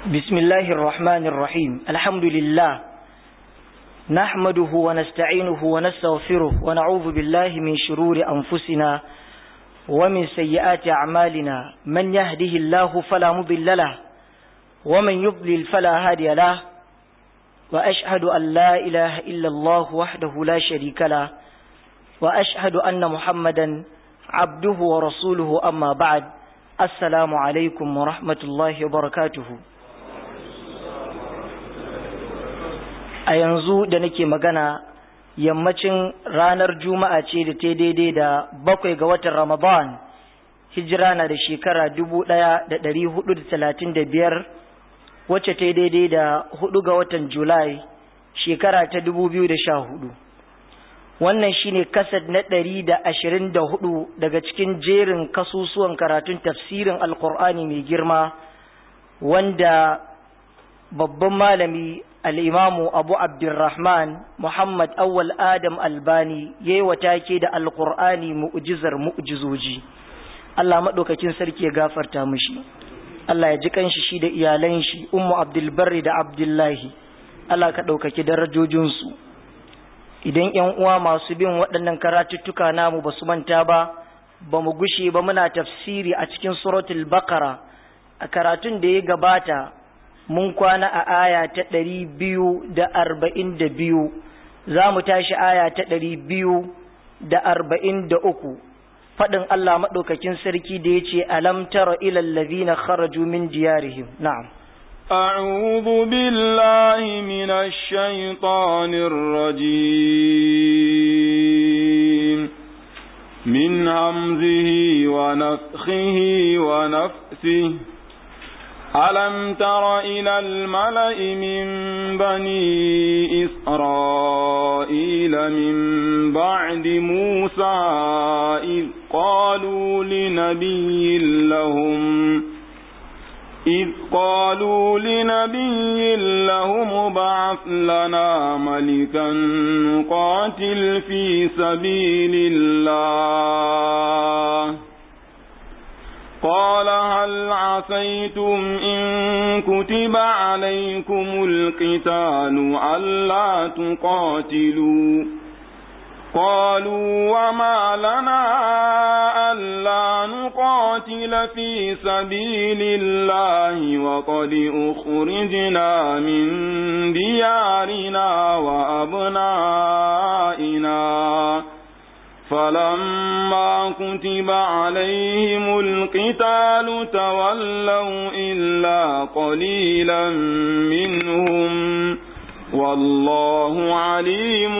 بسم الله الرحمن الرحيم الحمد لله نحمده ونستعينه ونستغفره ونعوذ بالله من شرور أنفسنا ومن سيئات أعمالنا من يهده الله فلا مضل له ومن يضلل فلا هادي له وأشهد أن لا إله إلا الله وحده لا شريك له وأشهد أن محمدا عبده ورسوله أما بعد السلام عليكم ورحمة الله وبركاته a yanzu da nake magana yammacin ranar juma'a ce da ta daidai da bakwai ga watan ramadan hijira na da shekara dubu ɗaya da ɗari hudu da talatin da biyar wacce ta daidai da hudu ga watan julai shekara ta dubu biyu da sha hudu wannan shine kasad na ɗari da ashirin da hudu daga cikin jerin kasusuwan karatun tafsirin alkur'ani mai girma wanda babban malami al'imamu abu abdurrahman muhammad awwal adam albani ya yi take da alkur'ani mu'ujizar mu'ujizoji allah maɗaukakin sarki ya gafarta mushi allah ya ji kanshi shi da iyalan shi ummu abdulbarri da abdullahi allah ka ɗaukaki darajojinsu idan ‘yan uwa masu bin waɗannan karatuttuka namu ba su manta ba ba mu gushe ba muna tafsiri a cikin suratul bakara a karatun da ya gabata mun kwana a aya ta ɗari biyu da arba'in da biyu za mu tashi aya ta ɗari biyu da arba'in da uku faɗin Allah maɗaukakin sarki da ya ce alam tara ilal ladhina kharaju min diyarihim na'am أعوذ بالله من الشيطان الرجيم من همزه ونفخه ونفسه ألم تر إلى الملأ من بني إسرائيل من بعد موسى إذ قالوا لنبي لهم إذ قالوا لنبي لهم ابعث لنا ملكا نقاتل في سبيل الله قال هل عسيتم إن كتب عليكم القتال ألا تقاتلوا قالوا وما لنا ألا نقاتل في سبيل الله وقد أخرجنا من ديارنا وأبنائنا فلما كتب عليهم القتال تولوا إلا قليلا منهم والله عليم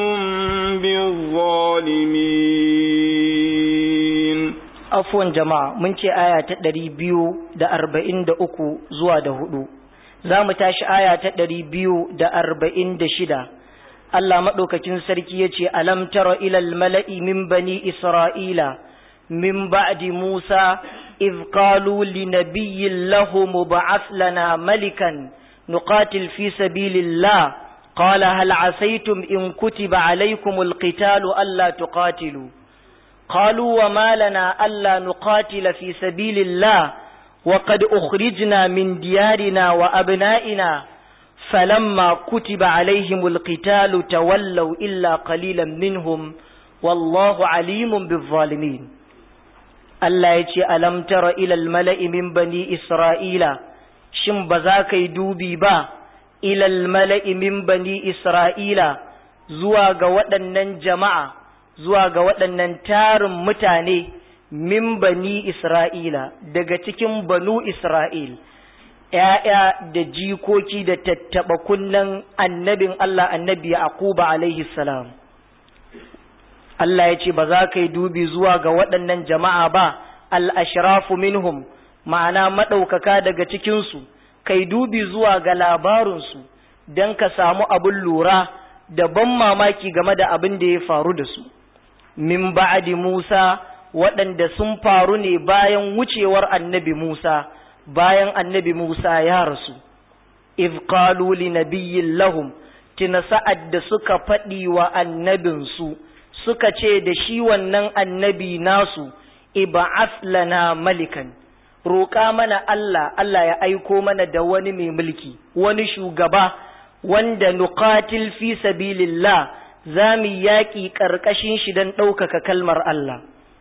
بالظالمين afwan jama'a mun ce aya ta ɗari biyu da arba'in da uku zuwa da hudu za mu tashi aya ta ɗari biyu da arba'in da shida Allah maɗaukakin sarki ya ce alam tara ilal mala'i min bani isra'ila min ba'di musa iz qalu li nabiyyin lahu mub'ath lana malikan nuqatil fi sabilillah qala hal asaytum in kutiba alaykumul qitalu alla tuqatilu قالوا وما لنا ألا نقاتل في سبيل الله وقد أخرجنا من ديارنا وأبنائنا فلما كتب عليهم القتال تولوا إلا قليلا منهم والله عليم بالظالمين Allah ya ce, Alam tara ilal mala'i min bani Isra'ila, shin ba za ka yi dubi ba, ilal mala'i min bani Isra'ila zuwa ga waɗannan jama'a, zuwa ga waɗannan tarin mutane min bani Isra'ila, daga cikin banu Isra'il. ‘ya'ya da jikoki da tattaɓa kunnen annabin Allah annabi Yaquba alaihi salam. Allah ya ce ba za ka yi dubi zuwa ga waɗannan jama'a ba, al'ashirafu minhum, ma'ana maɗaukaka daga cikinsu, kai dubi zuwa ga labarinsu don ka samu abin lura da ban mamaki game da abin da ya faru da su. Min ba'adi Musa waɗanda sun faru ne bayan wucewar annabi Musa. bayan annabi Musa ya rasu, if qalu li nabiyyin lahum tina sa'ad da suka faɗi wa annabinsu suka ce da shi wannan annabi nasu iba'ath lana malikan roƙa mana Allah Allah ya aiko mana da wani mai mulki wani shugaba wanda nuqatil fi sabilillah za mu yaƙi ƙarƙashin shi don ɗaukaka kalmar Allah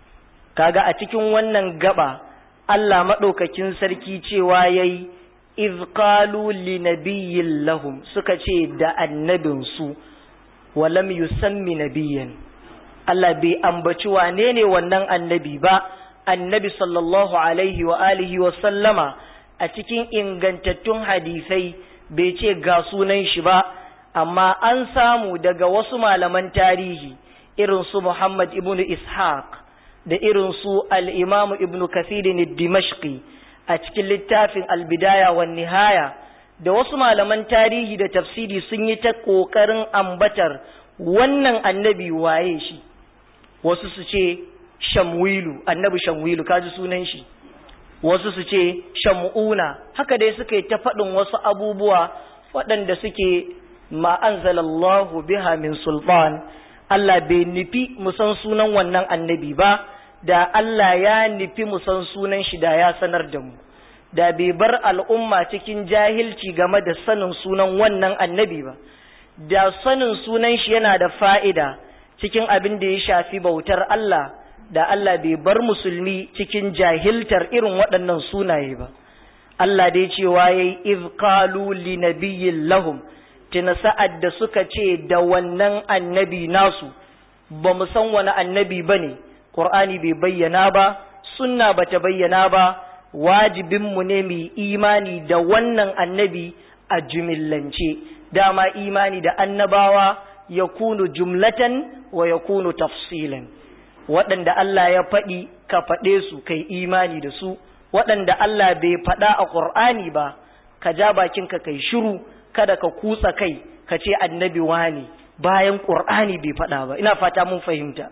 kaga a cikin wannan gaba Allah maɗaukakin sarki cewa yayi iz qalu li nabiyyin lahum suka ce da annabinsu walam yusammi nabiyyan Allah bai ambaci wane ne wannan annabi ba annabi sallallahu alaihi wa alihi wa sallama a cikin ingantattun hadisai bai ce ga sunan shi ba amma an samu daga wasu malaman tarihi irin su Muhammad ibn Ishaq da irin su al-Imam ibn Kathir dimashqi a cikin littafin al-Bidaya wa Nihaya da wasu malaman tarihi da tafsiri sun yi ta kokarin ambatar wannan annabi waye shi wasu su ce Shamwilu annabi Shamwilu kaji sunan shi wasu su ce Shamuna haka dai suka yi ta faɗin wasu abubuwa waɗanda suke ma anzalallahu biha min sultan Allah bai nufi musan sunan wannan annabi ba da Allah ya nufi musan sunan shi da ya sanar da mu da bai bar al'umma cikin jahilci game da sanin sunan wannan annabi ba da sanin sunan shi yana da fa'ida cikin abin da ya shafi bautar Allah da Allah bai bar musulmi cikin jahiltar irin waɗannan sunaye ba Allah dai cewa yayi iz qalu li nabiyyin lahum tuna sa'ad da suka ce da wannan annabi nasu ba mu san wani annabi ba ne, ƙur'ani bai bayyana ba, sunna ba ta bayyana ba, wajibinmu ne mai imani da wannan annabi a jumillance, dama imani da annabawa ya kunu jumlatan wa ya kunu tafsilan. Waɗanda Allah ya faɗi ka faɗe su kai imani da su, waɗanda Allah bai faɗa a ƙur'ani ba, ka ja bakinka kai shiru. kada ka kutsa kai ka ce annabi wani bayan ƙur'ani bai faɗa ba ina fata mun fahimta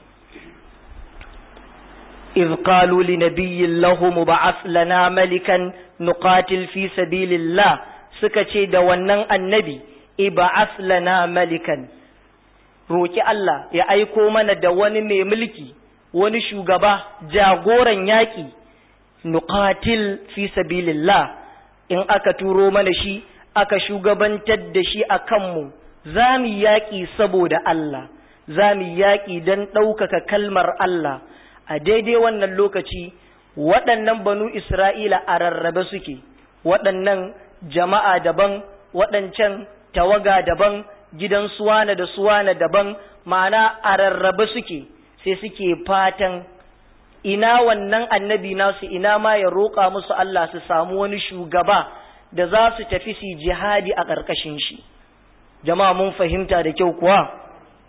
إذ قالوا لنبي له مبعث لنا ملكا نقاتل في سبيل الله سكتي دوانا النبي ابعث لنا ملكا roki Allah ya aiko mana da wani mai mulki wani shugaba jagoran yaƙi nuqatil fi sabilillah in aka turo mana shi aka shugabantar da shi a kanmu za mu yaƙi saboda Allah za mu yaƙi don ɗaukaka kalmar Allah a daidai wannan lokaci waɗannan banu Isra'ila a rarrabe suke waɗannan jama'a daban waɗancan tawaga daban gidan suwana da suwana daban ma'ana a rarrabe suke sai suke fatan ina wannan annabi nasu ina ma ya roƙa musu Allah su samu wani shugaba da za su tafi su jihadi a ƙarƙashin shi jama'a mun fahimta da kyau kuwa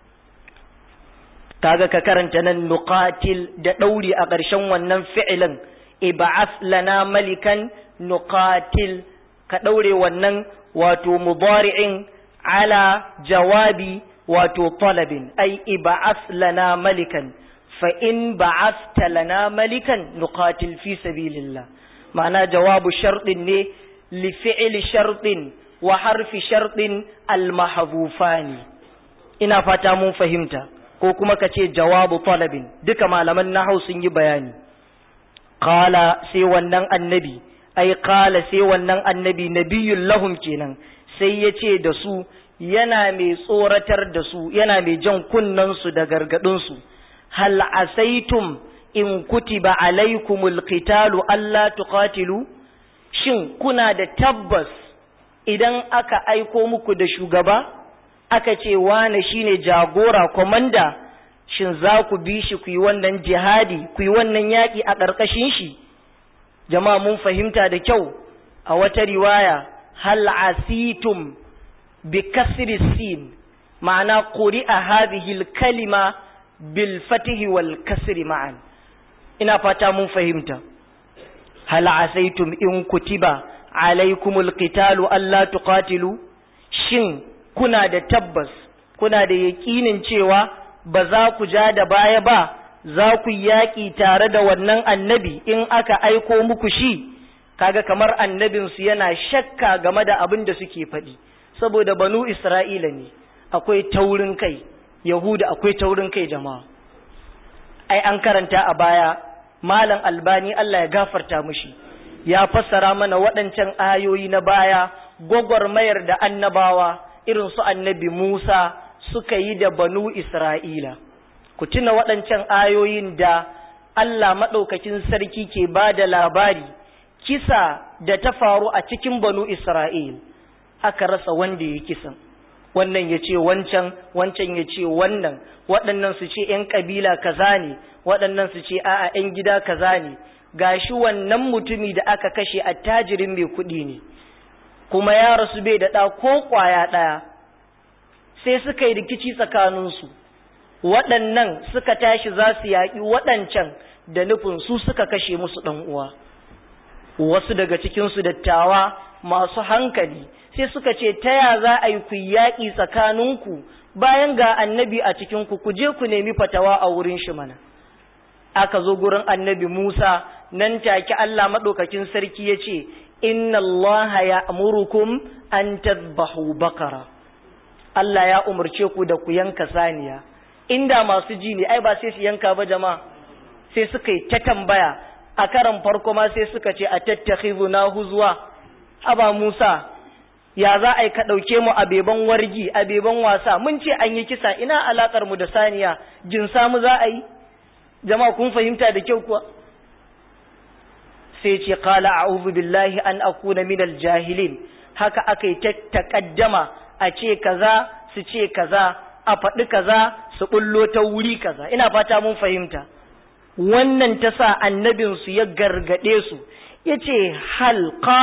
kaga ka karanta nan nuqatil da ɗauri a ƙarshen wannan fi'ilin ib'ath lana malikan nuqatil ka ɗaure wannan wato mudari'in ala jawabi wato talabin ai ib'ath lana malikan fa in ba'athta lana malikan nuqatil fi sabilillah ma'ana jawabu sharɗin ne لفعل شرط وحرف شرط المحذوفان ina fata mun fahimta ko kuma ka ce jawabu talabin duka malaman nahau sun yi bayani qala sai wannan annabi ai qala sai wannan annabi nabiyul lahum kenan sai ya ce da su yana mai tsoratar da su yana mai jan kunnen su da gargadin su hal asaitum in kutiba alaikumul qitalu alla tuqatilu shin kuna da tabbas idan aka aiko muku da shugaba aka ce wane shine jagora komanda shin za ku bi shi ku yi wannan jihadi ku yi wannan yaƙi a ƙarƙashin shi jama'a mun fahimta da kyau a wata riwaya hal asitum bi kasri sin ma'ana quri'a hadhihi kalima bil fatihi wal kasri ma'an ina fata mun fahimta hal asaitum in kutiba alaikumul qitalu alla tuqatilu shin kuna da tabbas kuna da yaƙinin cewa ba za ku ja da baya ba za ku yaƙi tare da wannan annabi in aka aiko muku shi kaga kamar annabinsu yana shakka game da abin da suke faɗi saboda banu isra'ila ne akwai taurin kai yahuda akwai taurin kai jama'a ai an karanta a baya malam albani Allah ya gafarta mushi ya fassara mana waɗancan ayoyi na baya gwagwarmayar da annabawa irin su annabi Musa suka yi da banu Isra'ila ku tuna waɗancan ayoyin da Allah maɗaukakin sarki ke ba da labari kisa da ta faru a cikin banu Isra'il aka rasa wanda ya kisan wannan ya ce wancan wancan ya ce wannan waɗannan su ce ‘yan ƙabila kaza ne waɗannan su ce a'a ‘yan gida kaza ne gashi wannan mutumi da aka kashe attajirin mai kuɗi ne kuma ya rasu bai da ɗa ko ƙwaya ɗaya sai suka yi rikici tsakaninsu waɗannan suka tashi za su yaƙi waɗancan da nufin su suka kashe musu ɗan uwa wasu daga cikinsu dattawa masu hankali sai suka ce ta ya za a yi ku yaƙi tsakaninku bayan ga annabi a cikinku ku je ku nemi fatawa a wurin shi mana aka zo gurin annabi Musa nan take Allah maɗaukakin sarki ya ce inna Allah ya amurukum an tadbahu bakara Allah ya umarce ku da ku yanka saniya inda masu ji ne ai ba sai su yanka ba jama'a sai suka yi ta tambaya a karan farko ma sai suka ce a tattakhidhu na huzwa aba Musa ya za a yi ka ɗauke mu a beban wargi a beban wasa mun ce an yi kisa ina alakar mu da saniya jin samu za a yi jama'a kun fahimta da kyau kuwa sai ce qala a'udhu billahi an akuna minal jahilin haka aka yi ta takaddama a ce kaza su ce kaza a faɗi kaza su bullo ta wuri kaza ina fata mun fahimta wannan ta sa annabinsu ya gargaɗe su ya ce hal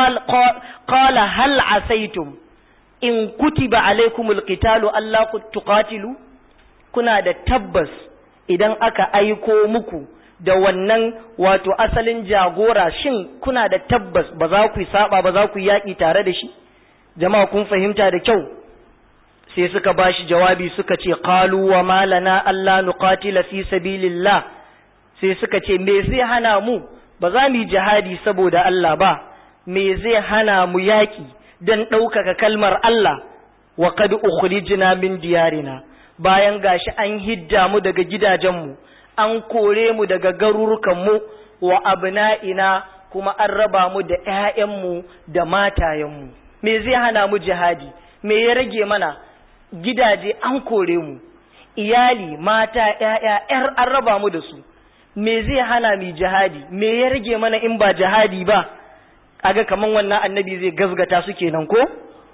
qala hal asaitum in kutiba alaikumul qitalu Allah tuqatilu kuna da tabbas idan aka aiko muku da wannan wato asalin jagora shin kuna da tabbas ba za ku saba ba za ku yaƙi tare da shi jama'a kun fahimta da kyau sai suka bashi jawabi suka ce qalu wa malana alla nuqatila fi sabilillah sai suka ce me zai hana mu ba za mu yi jihadi saboda Allah ba me zai hana mu yaƙi don ɗaukaka kalmar Allah wa qad ukhrijna min diyarina bayan gashi an hidda mu daga gidajenmu an kore mu daga garurukanmu wa abna'ina kuma an raba mu da ƴaƴanmu da matayenmu me zai hana mu jihadi me ya rage mana gidaje an kore mu iyali mata ƴaƴa ƴar an raba mu da su me zai hana mu jihadi me ya rage mana in ba jihadi ba kaga kaman wannan annabi zai gazgata su kenan ko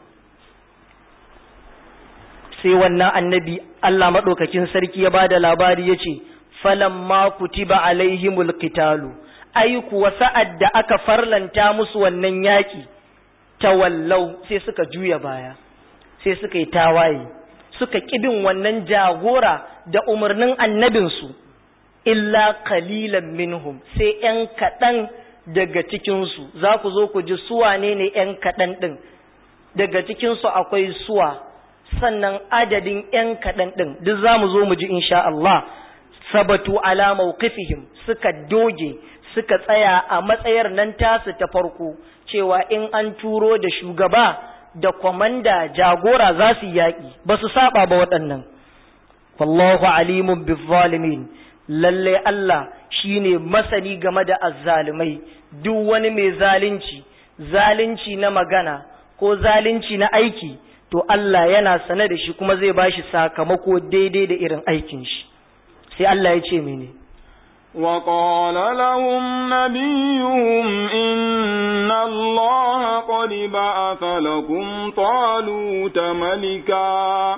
sai wannan annabi Allah madaukakin sarki ya bada labari yace falamma kutiba alaihimul qitalu ai kuwa sa'ad da aka farlanta musu wannan yaki tawallau sai suka juya baya sai suka yi tawaye suka kibin wannan jagora da umarnin annabinsu illa qalilan minhum sai ‘yan kaɗan daga cikinsu za ku zo ku ji suwa ne ne ‘yan kaɗan ɗin daga cikinsu akwai suwa sannan adadin ‘yan kaɗan ɗin duk za mu zo mu ji insha Allah sabatu ala mawqifihim suka doge suka tsaya a matsayar nan tasu ta farko cewa in an turo da shugaba da kwamanda jagora za su yaƙi ba su saba ba waɗannan wallahu alimun bizzalimin lalle Allah shine masani game da azzalumai duk wani mai zalunci zalunci na magana ko zalunci na aiki to Allah yana sane da shi kuma zai bashi sakamako daidai da irin aikin shi sai Allah ya ce mene وقال لهم نبيهم إن الله قد بعث لكم طالوت ملكا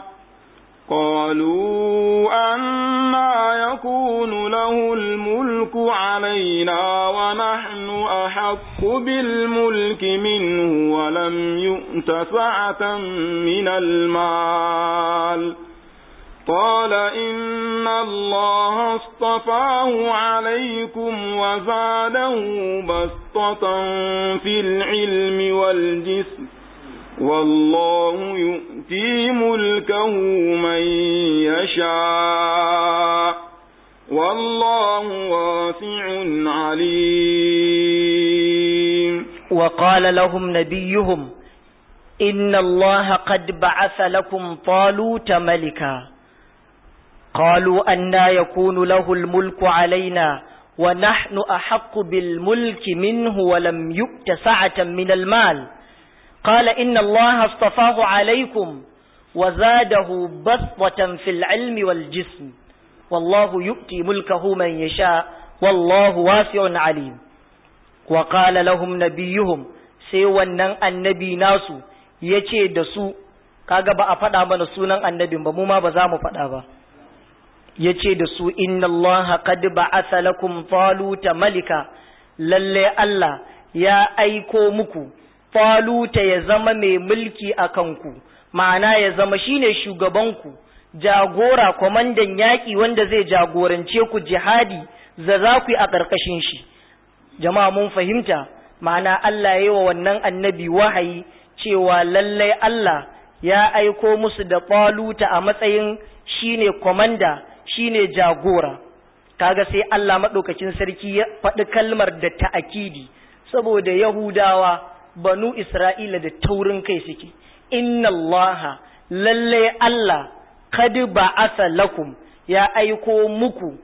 قالوا أنا يكون له الملك علينا ونحن أحق بالملك منه ولم يؤت سعة من المال قال إن الله اصطفاه عليكم وزاده بسطة في العلم والجسم والله يؤتي ملكه من يشاء والله واسع عليم وقال لهم نبيهم إن الله قد بعث لكم طالوت ملكا قالوا أنا يكون له الملك علينا wa nahnu ahaqqu bil mulki minhu wa lam yu'ta sa'atan min al mal qala inna allaha astafahu alaykum wa zadahu basṭatan fil ilmi wal jism wallahu yu'ti mulkahu man yasha wallahu wasi'un alim wa qala lahum nabiyuhum sai wannan annabi nasu yace da su kaga ba a faɗa mana sunan annabin ba mu ma ba za mu faɗa ba yace da su inna Allah qad ba'atha lakum taluta malika lalle Allah ya aiko muku taluta ya zama mai mulki a kanku ma'ana ya zama shine shugabanku jagora kwamandan yaƙi wanda zai jagorance ku jihadi za za ku yi a ƙarƙashin shi jama'a mun fahimta ma'ana Allah ya yi wa wannan annabi wahayi cewa lallai Allah ya aiko musu da ƙwaluta a matsayin shine kwamanda shine jagora kaga sai Allah maɗaukacin sarki ya faɗi kalmar da ta'akidi saboda Yahudawa banu Isra'ila da taurin kai suke inna Allah lallai Allah kad ba'asa lakum ya aiko muku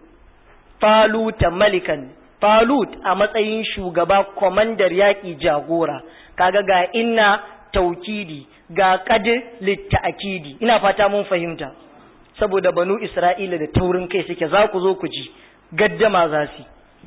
taluta malikan talut a matsayin shugaba kwamandar yaƙi jagora kaga ga inna taukidi ga kad litta'akidi ina fata mun fahimta saboda banu isra'ila da taurin kai suke za ku zo ku ji gaddama za su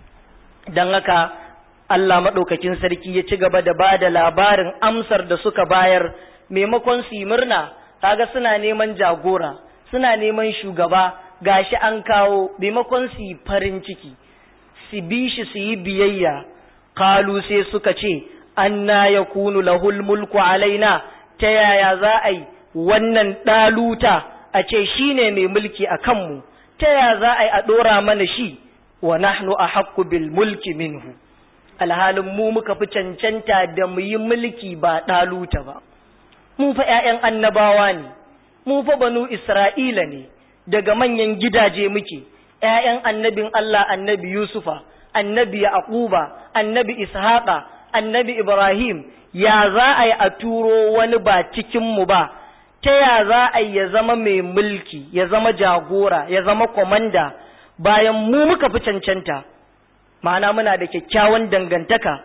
don haka Allah maɗaukakin sarki ya ci gaba da ba da labarin amsar da suka bayar maimakon su yi murna kaga suna neman jagora suna neman shugaba gashi an kawo maimakon su yi farin ciki su bi shi su yi biyayya kalu sai suka ce anna yakunu lahul mulku alaina ta yaya za a yi wannan ɗaluta a ce shi ne mai mulki a kanmu ta yaya za a yi a ɗora mana shi wa nahnu a haƙƙu bil mulki minhu alhalin mu muka fi cancanta da mu yi mulki ba ɗaluta ba mu fa ‘ya'yan annabawa ne mu fa banu isra'ila ne daga manyan gidaje muke ‘ya'yan annabin Allah annabi Yusufa annabi Yaquba annabi Ishaqa annabi Ibrahim ya za a yi a turo wani ba cikinmu ba ta ya za a yi ya zama mai mulki ya zama jagora ya zama kwamanda bayan mu muka fi cancanta ma'ana muna da kyakkyawan dangantaka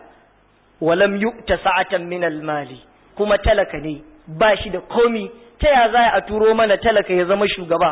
walam yu'ta sa'atan min mali kuma talaka ne ba shi da komi ta ya za a turo mana talaka ya zama shugaba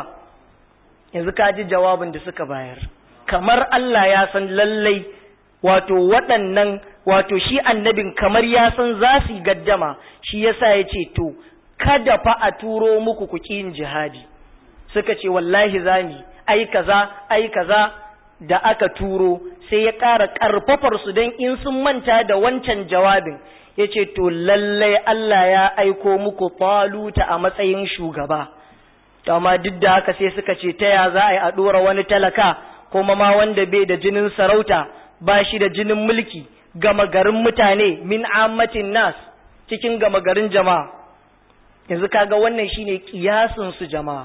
yanzu ka ji jawabin da suka bayar kamar Allah ya san lallai wato waɗannan wato shi annabin kamar ya san za su yi gaddama shi yasa ya ce to kada fa a turo muku ku yin jihadi suka ce wallahi zami ai kaza ai kaza da aka turo sai ya ƙara ƙarfafar su don in sun manta da wancan jawabin ya ce to lallai Allah ya aiko muku faluta a matsayin shugaba to amma duk da haka sai suka ce ta ya za a yi a ɗora wani talaka kuma ma wanda bai da jinin sarauta ba shi da jinin mulki gama garin mutane min ammatin nas cikin gama garin jama'a yanzu kaga wannan shine kiyasin su jama'a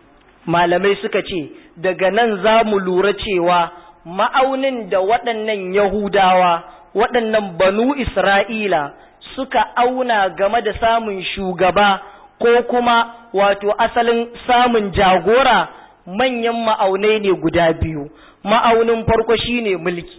malamai suka ce daga nan za mu lura cewa ma'aunin da waɗannan yahudawa waɗannan banu isra'ila suka auna game da samun shugaba ko kuma wato asalin samun jagora manyan ma'aunai ne guda biyu ma'aunin farko shine mulki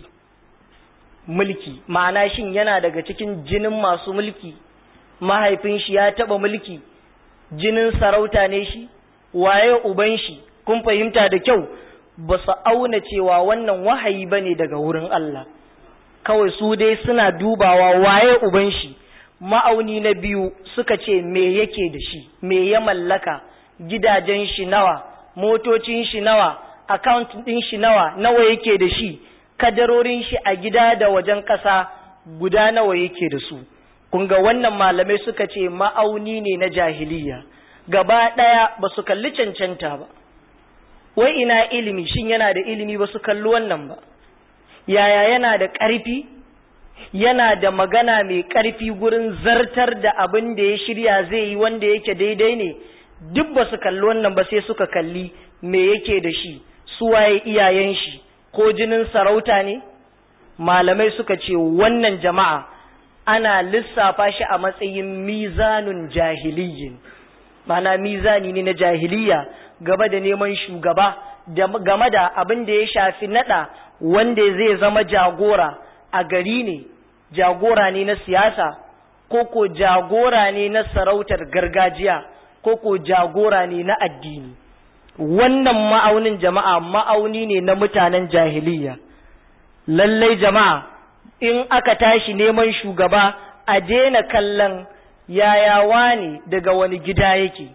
mulki ma'ana shin yana daga cikin jinin masu mulki mahaifin shi ya taba mulki jinin sarauta ne shi waye uban shi kun fahimta da kyau ba su auna cewa wannan wahayi bane daga wurin Allah kawai su dai suna dubawa waye uban shi ma'auni na biyu suka ce me yake da shi me ya mallaka gidajen shi nawa motocin shi nawa account din shi nawa nawa yake da shi kadarorin shi a gida da wajen ƙasa guda nawa yake da su kun ga wannan malamai suka ce ma'auni ne na jahiliya gaba ɗaya ba su kalli cancanta ba wai ina ilimi shin yana da ilimi ba su kalli wannan ba yaya yana da ƙarfi yana da magana mai ƙarfi gurin zartar da abin da ya shirya zai yi wanda yake daidai ne duk ba su kalli wannan ba sai suka kalli me yake da shi suwaye iyayen shi ko jinin sarauta ne malamai suka ce wannan jama'a ana lissafa shi a matsayin mizanun jahiliyin mana mizani ne na jahiliya gaba da neman shugaba game da abin da ya shafi nada wanda zai zama jagora a gari ne jagora ne na siyasa ko ko jagora ne na sarautar gargajiya ko ko jagora ne na addini wannan ma'aunin jama'a ma'auni ne na mutanen jahiliya lallai jama'a in aka tashi neman shugaba a daina kallon yayawa ne daga wani gida yake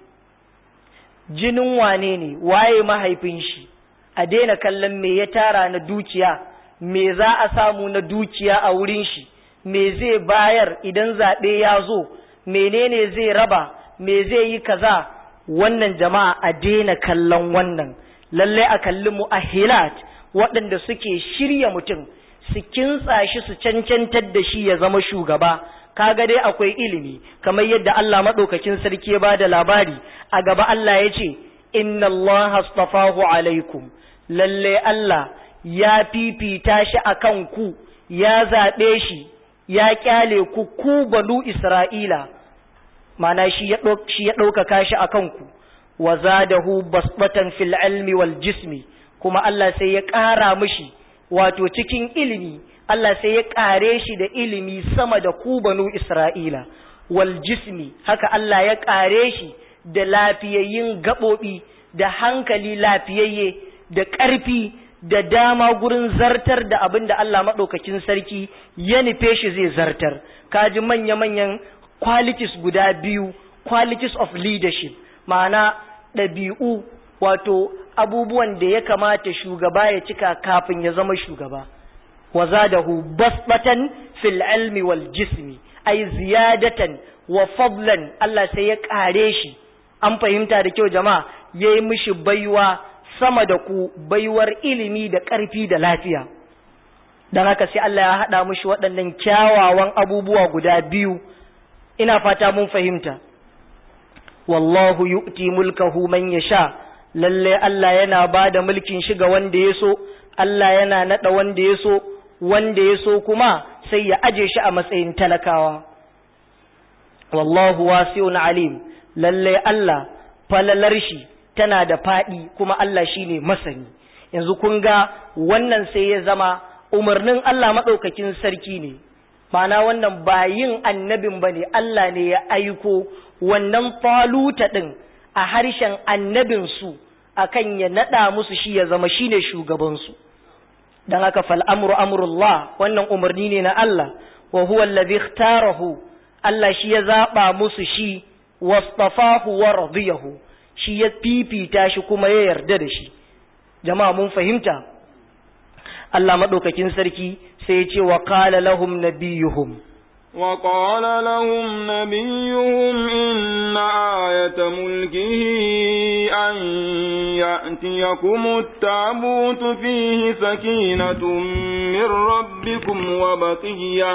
jinin wane ne waye mahaifin shi a daina kallon me ya tara na dukiya me za a samu na dukiya a wurin shi me zai bayar idan zaɓe ya zo menene zai raba me zai yi kaza wannan jama'a a daina kallon wannan lallai a kalli mu ahilat waɗanda suke shirya mutum su kintsa shi su cancantar da shi ya zama shugaba kaga dai akwai ilimi kamar yadda Allah madaukakin sarki ya bada labari a gaba Allah ya ce inna Allah astafahu alaikum lalle Allah ya fifita shi akan ku ya zaɓe shi ya kyale ku ku banu Isra'ila mana shi ya ɗaukaka shi akan ku wa zadahu basbatan fil ilmi wal jismi kuma Allah sai ya ƙara mishi wato cikin ilimi Allah sai ya ƙare shi da ilimi sama da ku banu Isra'ila wal jismi haka Allah ya ƙare shi da lafiyayyin gaɓoɓi da hankali lafiyayye da ƙarfi da dama gurin zartar da abin da Allah maɗaukakin sarki ya nufe shi zai zartar kaji manya-manyan qualities guda biyu qualities of leadership ma'ana ɗabi'u wato abubuwan da ya kamata shugaba ya cika kafin ya zama shugaba wa zadahu basbatan fil ilmi wal jismi ay ziyadatan wa fadlan Allah sai ya kare shi an fahimta da kyau jama'a yayi mishi baiwa sama da ku baiwar ilimi da ƙarfi da lafiya dan haka sai Allah ya hada mishi waɗannan kyawawan abubuwa guda biyu ina fata mun fahimta wallahu yu'ti mulkahu man yasha lalle Allah yana ba da mulkin shi ga wanda ya so, Allah yana naɗa wanda ya so, wanda ya so kuma sai ya aje shi a matsayin talakawa. Wallahu wasi'un alim, lalle Allah falalar shi tana da faɗi kuma Allah shi ne masani. Yanzu kun ga wannan sai ya zama umarnin Allah maɗaukakin sarki ne, mana wannan ba yin annabin ba ne, Allah ne ya aiko wannan faluta ɗin. a harshen annabinsu akan ya naɗa musu shi ya zama shine shugabansu don haka fal'amuru amurullah wannan umarni ne na Allah wa huwa allazi ikhtarahu Allah shi ya zaɓa musu shi wastafahu wa radiyahu shi ya fifita shi kuma ya yarda da shi jama'a mun fahimta Allah maɗaukakin sarki sai ya ce wa qala lahum nabiyuhum وقال لهم نبيهم إن آية ملكه أن يأتيكم التابوت فيه سكينة من ربكم وبقية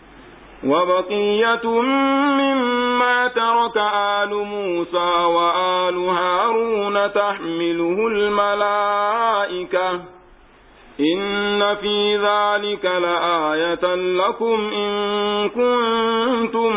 وبقية مما ترك آل موسى وآل هارون تحمله الملائكة إن في ذلك لآية لكم إن كنتم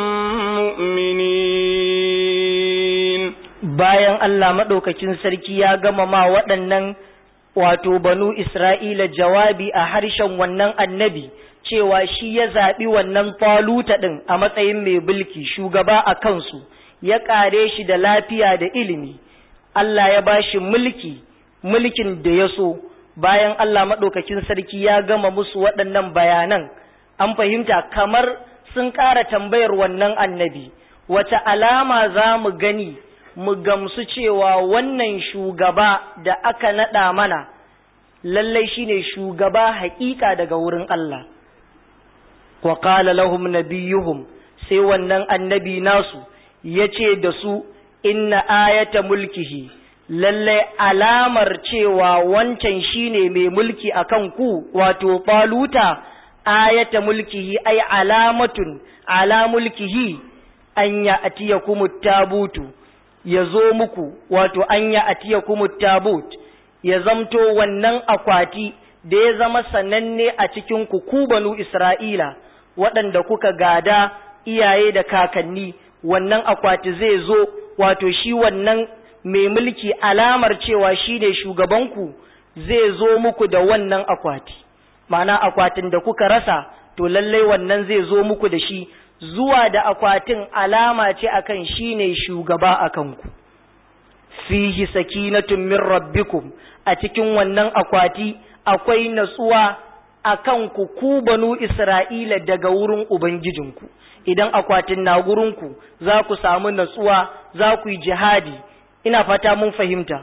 مؤمنين bayan Allah maɗaukakin sarki ya gama ma waɗannan wato banu Isra'ila jawabi a harshen wannan annabi cewa shi ya zaɓi wannan faluta ɗin a matsayin mai bulki shugaba a kansu ya ƙare shi da lafiya da ilimi Allah ya ba shi mulki mulkin da ya so bayan Allah maɗaukakin sarki ya gama musu waɗannan bayanan an fahimta kamar sun ƙara tambayar wannan annabi wata alama za mu gani mu gamsu cewa wannan shugaba da aka naɗa mana lallai shine shugaba haƙiƙa daga wurin Allah wa qala lahum nabiyuhum sai wannan annabi nasu yace da su inna ayata mulkihi lallai alamar cewa wancan shine mai mulki akan ku wato faluta ayata mulkihi ay alamatun ala mulkihi an ya atiyakumut tabutu ya zo muku wato an ya atiyakumut tabut ya zamto wannan akwati da ya zama sananne a cikin ku ku banu Isra'ila waɗanda kuka gada iyaye da kakanni wannan akwati zai zo wato shi wannan mai mulki alamar cewa shi ne shugabanku zai zo muku da wannan akwati ma'ana akwatin da kuka rasa to lallai wannan zai zo muku da shi zuwa da akwatin alama ce akan shi ne shugaba a kanku fihi sakinatun min rabbikum a cikin wannan akwati akwai natsuwa a kanku ku banu isra'ila daga wurin ubangijinku idan akwatin na gurinku za ku samu natsuwa za ku yi jihadi ina fata mun fahimta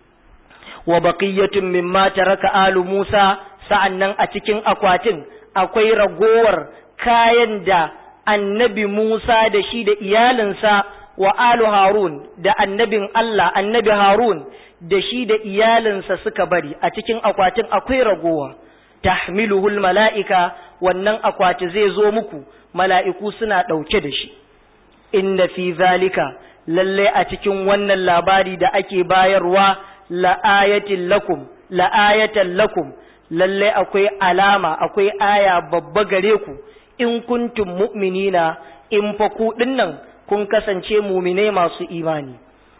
wa baqiyatun mimma taraka alu Musa sa'annan a cikin akwatin akwai ragowar kayan da annabi Musa da shi da iyalinsa wa alu Harun da annabin Allah annabi Harun da shi da iyalinsa suka bari a cikin akwatin akwai ragowa tahmiluhul mala'ika wannan akwati zai zo muku mala'iku suna ɗauke da shi inna fi zalika lalle a cikin wannan labari da ake bayarwa la'ayatin lakum la'ayatan lakum lalle akwai alama akwai aya babba gare ku in kuntum mu'minina in fa ku dinnan kun kasance mu'minai masu imani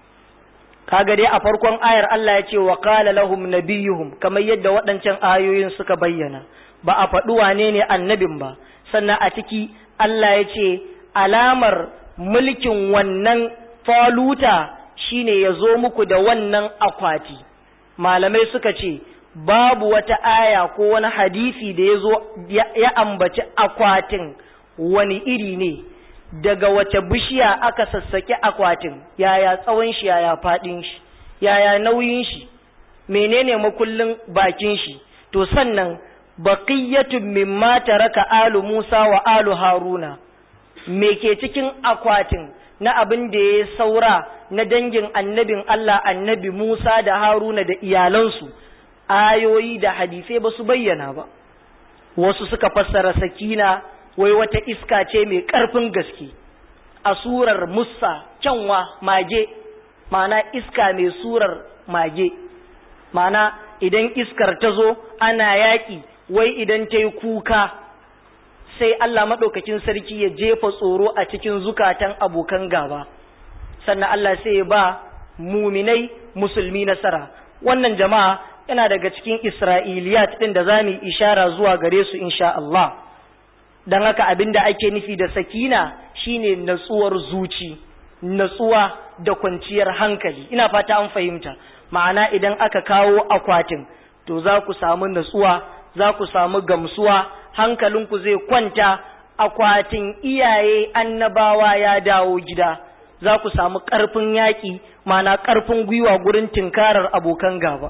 kaga dai a farkon ayar Allah ya ce wa qala lahum nabiyuhum kamar yadda waɗancan ayoyin suka bayyana ba a faɗi wane ne annabin ba sannan a ciki Allah ya ce alamar mulkin wannan faluta shine ya zo muku da wannan akwati malamai suka ce babu wata aya ko wani hadisi da ya zo ya ambaci akwatin wani iri ne daga wace bishiya aka sassake akwatin yaya tsawon shi yaya faɗin shi yaya nauyin shi menene makullin bakin shi to sannan baqiyatun mimma taraka alu Musa wa alu Haruna me ke cikin akwatin na abin da ya saura na dangin annabin Allah annabi Musa da Haruna da iyalansu ayoyi da hadisai ba su bayyana ba wasu suka fassara sakina wai wata iska ce mai ƙarfin gaske a surar musa kyanwa mage mana iska mai surar mage mana idan iskar ta zo ana yaƙi wai idan ta yi kuka sai Allah maɗaukakin sarki ya jefa tsoro a cikin zukatan abokan gaba sannan Allah sai ya ba muminai musulmi nasara wannan jama'a yana daga cikin isra'iliyat ɗin da za mu ishara zuwa gare su insha Allah don haka abin da ake nufi da sakina shine natsuwar zuci natsuwa da kwanciyar hankali ina fata an fahimta ma'ana idan aka kawo akwatin to za ku samu natsuwa za ku samu gamsuwa hankalinku zai kwanta akwatin iyaye annabawa ya dawo gida za ku samu ƙarfin yaƙi ma'ana ƙarfin gwiwa gurin tinkarar abokan gaba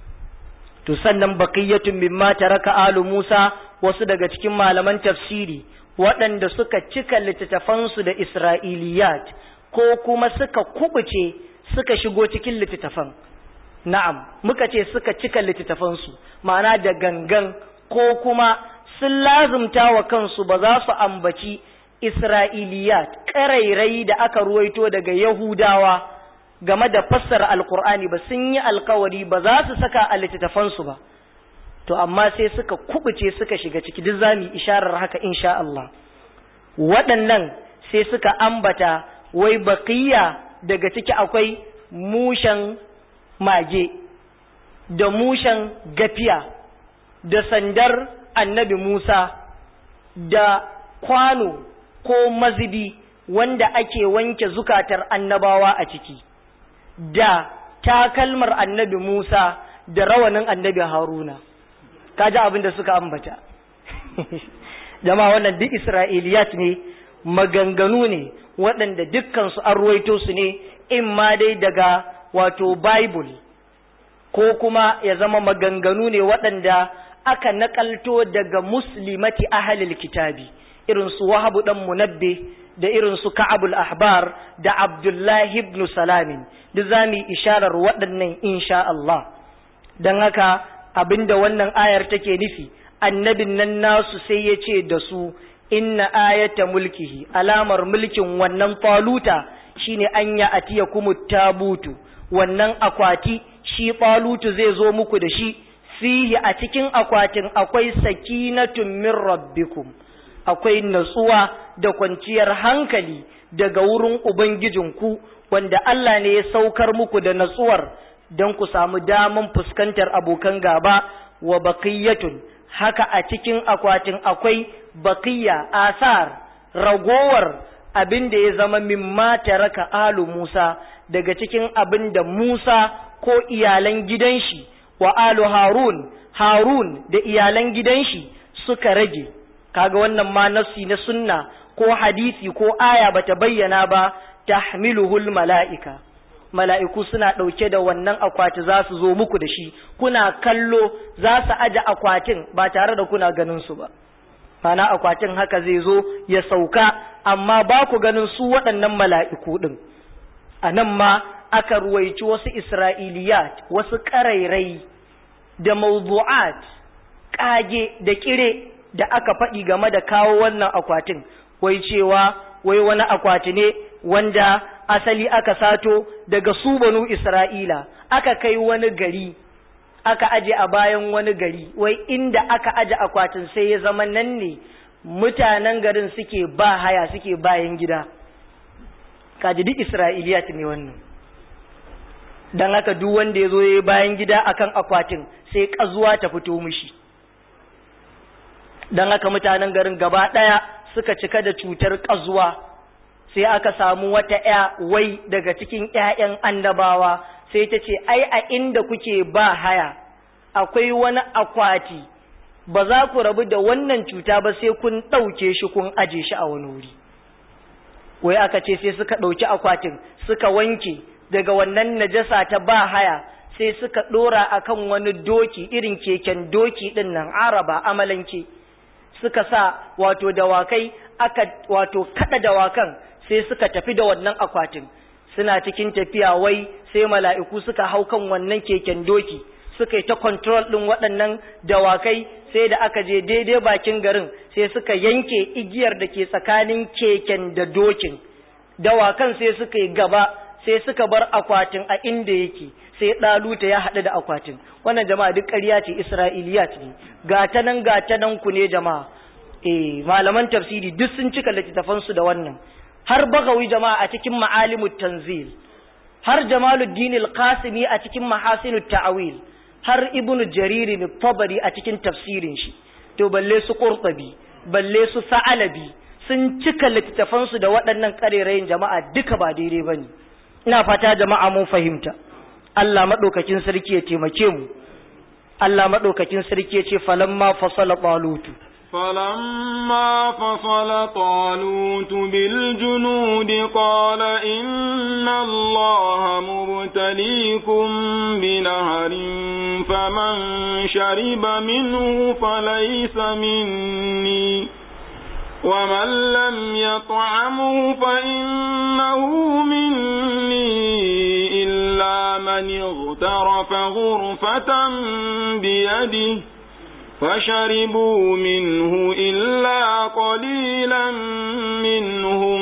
to sannan baqiyatun mimma taraka alu Musa wasu daga cikin malaman tafsiri waɗanda suka cika littattafansu da Isra'iliyat ko kuma suka kubuce suka shigo cikin littattafan na'am muka ce suka cika littattafansu ma'ana da gangan ko kuma sun lazumta wa kansu ba za su ambaci Isra'iliyat ƙarairayi da aka ruwaito daga Yahudawa game da fassara alkur'ani ba sun yi alkawari ba za su saka a littattafansu ba to amma sai suka kubuce suka shiga ciki duk zamu isharar haka insha Allah waɗannan sai suka ambata wai baqiya daga ciki akwai mushan mage da mushan gafiya da sandar annabi Musa da kwano ko mazibi wanda ake wanke zukatar annabawa a ciki da takalmar annabi Musa da rawanin annabi Haruna kaji abin da suka ambata jama'a wannan duk Isra'iliyat ne maganganu ne waɗanda dukkansu an ruwaito su ne in ma dai daga wato Bible ko kuma ya zama maganganu ne waɗanda aka nakalto daga muslimati ahalil kitabi irin su wahabu dan munabbe da irin su ka'abul ahbar da abdullahi ibn salamin duk za mu isharar waɗannan insha Allah don haka abinda wannan ayar take nufi annabin nan nasu sai ya ce da su inna ayata mulkihi alamar mulkin wannan faluta shine an ya atiya kuma tabutu wannan akwati shi falutu zai zo muku da shi fihi a cikin akwatin akwai sakinatun min rabbikum akwai natsuwa da kwanciyar hankali daga wurin ubangijinku wanda Allah ne ya saukar muku da natsuwar don ku samu daman fuskantar abokan gaba wa baqiyatun haka a cikin akwatin akwai baqiya asar ragowar abin da ya zama mimma taraka alu Musa daga cikin abin da Musa ko iyalan gidan shi wa alu Harun Harun da iyalan gidan shi suka rage kaga wannan ma nafsi na sunna ko hadisi ko aya bata bayyana ba tahmiluhul mala'ika mala'iku suna ɗauke da wannan akwati za su zo muku da shi kuna kallo za su aje akwatin ba tare da kuna ganin su ba mana akwatin haka zai zo ya sauka amma ba ku ganin su waɗannan mala'iku ɗin a nan ma aka ruwaici wasu isra'iliyat wasu ƙarairai da mawdu'at ƙage da ƙire da aka faɗi game da kawo wannan akwatin wai cewa wai wani akwati ne wanda asali aka sato daga su banu Isra'ila aka kai wani gari aka aje a bayan wani gari wai inda aka aje akwatin sai ya zama nan ne mutanen garin suke ba haya suke bayan gida kaji duk Isra'iliyat ne wannan dan haka duk wanda ya zo ya bayan gida akan akwatin sai kazuwa ta fito mishi dan haka mutanen garin gaba ɗaya suka cika da cutar kazuwa sai aka samu wata ‘ya wai daga cikin ‘ya'yan annabawa sai ta ce, Ai, a inda kuke ba haya, akwai wani akwati, ba za ku rabu da wannan cuta ba sai kun ɗauke shi kun aje shi a wani wuri. Wai aka ce sai suka ɗauki akwatin, suka wanke daga wannan najasa ta ba haya, sai suka ɗora akan wani doki irin keken doki ɗin nan araba amalanke. Suka sa wato dawakai, aka wato kaɗa dawakan sai suka tafi da wannan akwatin suna cikin tafiya wai sai mala'iku suka hau kan wannan keken doki suka yi ta control ɗin waɗannan dawakai sai da aka je daidai bakin garin sai suka yanke igiyar da ke tsakanin keken da dokin dawakan sai suka yi gaba sai suka bar akwatin a inda yake sai ɗaluta ya haɗu da akwatin wannan jama'a duk ƙarya ce isra'iliyat ne gata nan gata nan ku ne jama'a eh malaman tafsiri duk sun cika littattafansu da wannan har bagawi jama'a a cikin ma'alimut tanzil har jamaluddin al-qasimi a cikin mahasinut ta'awil har ibnu jarir al-tabari a cikin tafsirin shi to balle su qurtubi balle su sa'alabi sun cika littafan su da waɗannan karerayin jama'a duka ba daidai bane ina fata jama'a mun fahimta Allah madaukakin sarki ya taimake mu Allah madaukakin sarki ya ce falamma fasala talutu فلما فصل طالوت بالجنود قال إن الله مبتليكم بنهر فمن شرب منه فليس مني ومن لم يطعمه فإنه مني إلا من اغترف غرفة بيده فشربوا منه إلا قليلا منهم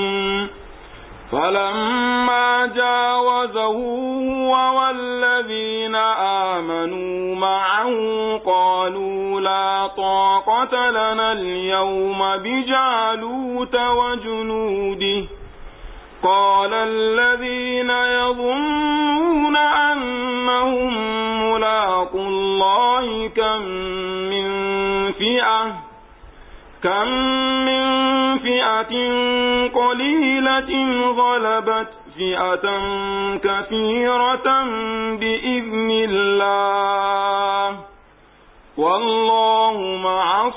فلما جاوزه هو والذين آمنوا معه قالوا لا طاقة لنا اليوم بجالوت وجنوده قال الذين يظنون أنهم ملاقوا الله كم من فئة كم من فئة قليلة غلبت فئة كثيرة بإذن الله والله مع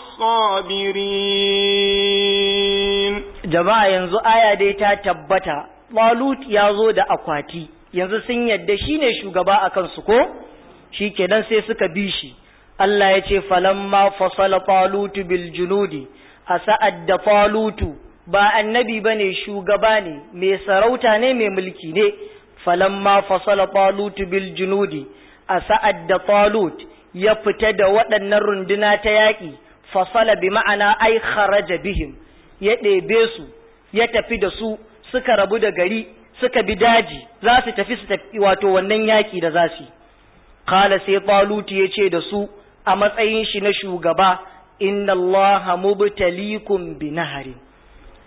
الصابرين jama'a yanzu aya dai ta tabbata Talut ya zo da akwati yanzu sun yadda shine shugaba a kansu ko shikenan sai suka bi shi Allah ya ce falamma fasala Talutu bil junudi a sa'ad da Talutu ba annabi bane shugaba ne mai sarauta ne mai mulki ne falamma fasala Talutu bil junudi a sa'ad da Talut ya fita da waɗannan runduna ta yaƙi fasala bi ma'ana ai kharaja bihim ya ɗebe su ya tafi da su suka rabu da gari suka bi daji za su tafi su tafi wato wannan yaƙi da za su kala sai talutu ya ce da su a matsayin shi na shugaba inna Allah mubtalikum bi naharin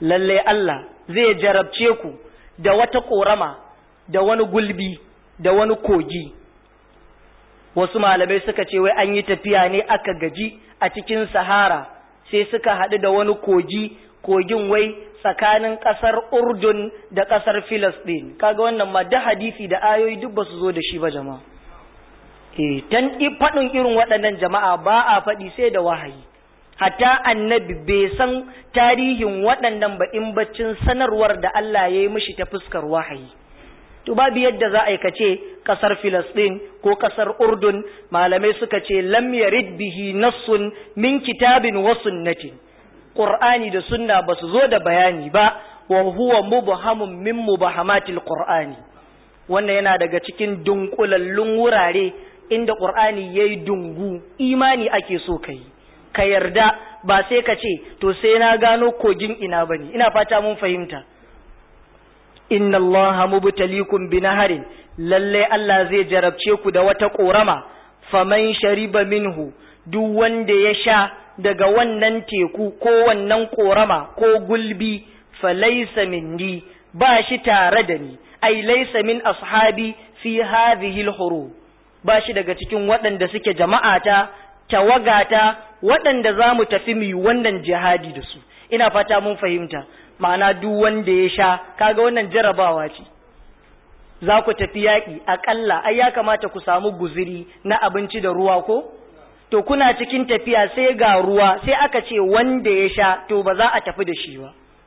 lalle Allah zai jarabce ku da wata korama da wani gulbi da wani kogi wasu malamai suka ce wai an yi tafiya ne aka gaji a cikin sahara sai suka haɗu da wani kogi kogin wai tsakanin ƙasar urdun da ƙasar filistin kaga wannan ma da hadisi da ayoyi duk ba su zo da shi ba jama'a eh tan faɗin irin waɗannan jama'a ba a faɗi sai da wahayi hatta annabi bai san tarihin waɗannan ba in baccin sanarwar da Allah ya yi mishi ta fuskar wahayi to babu yadda za a aikace kasar Filistin ko kasar Urdun malamai suka ce lam yarid bihi nassun min kitabin wa sunnatin Qur'ani da sunna ba su zo da bayani ba wa huwa mubhamun min mubahamatil Qur'ani wannan yana daga cikin dunkulallun wurare inda Qur'ani yayi dungu imani ake so kai ka yarda ba sai ka ce to sai na gano kogin ina bane ina fata mun fahimta inna Allah mubtalikum binaharin lalle Allah zai jarabce ku da wata korama faman shariba minhu duk wanda ya sha daga wannan teku ko wannan korama ko gulbi falaysa minni ba shi tare da ni ai laysa min ashabi fi hadhihi al ba shi daga cikin waɗanda suke jama'ata tawagata waɗanda za mu tafi mu wannan jihadi da su ina fata mun fahimta ma'ana duk wanda ya sha kaga wannan jarabawa ce za ku tafi yaƙi aƙalla ai ya kamata ku samu guziri na abinci da ruwa ko to kuna cikin tafiya sai ga ruwa sai aka ce wanda ya sha to ba za a tafi da shi ba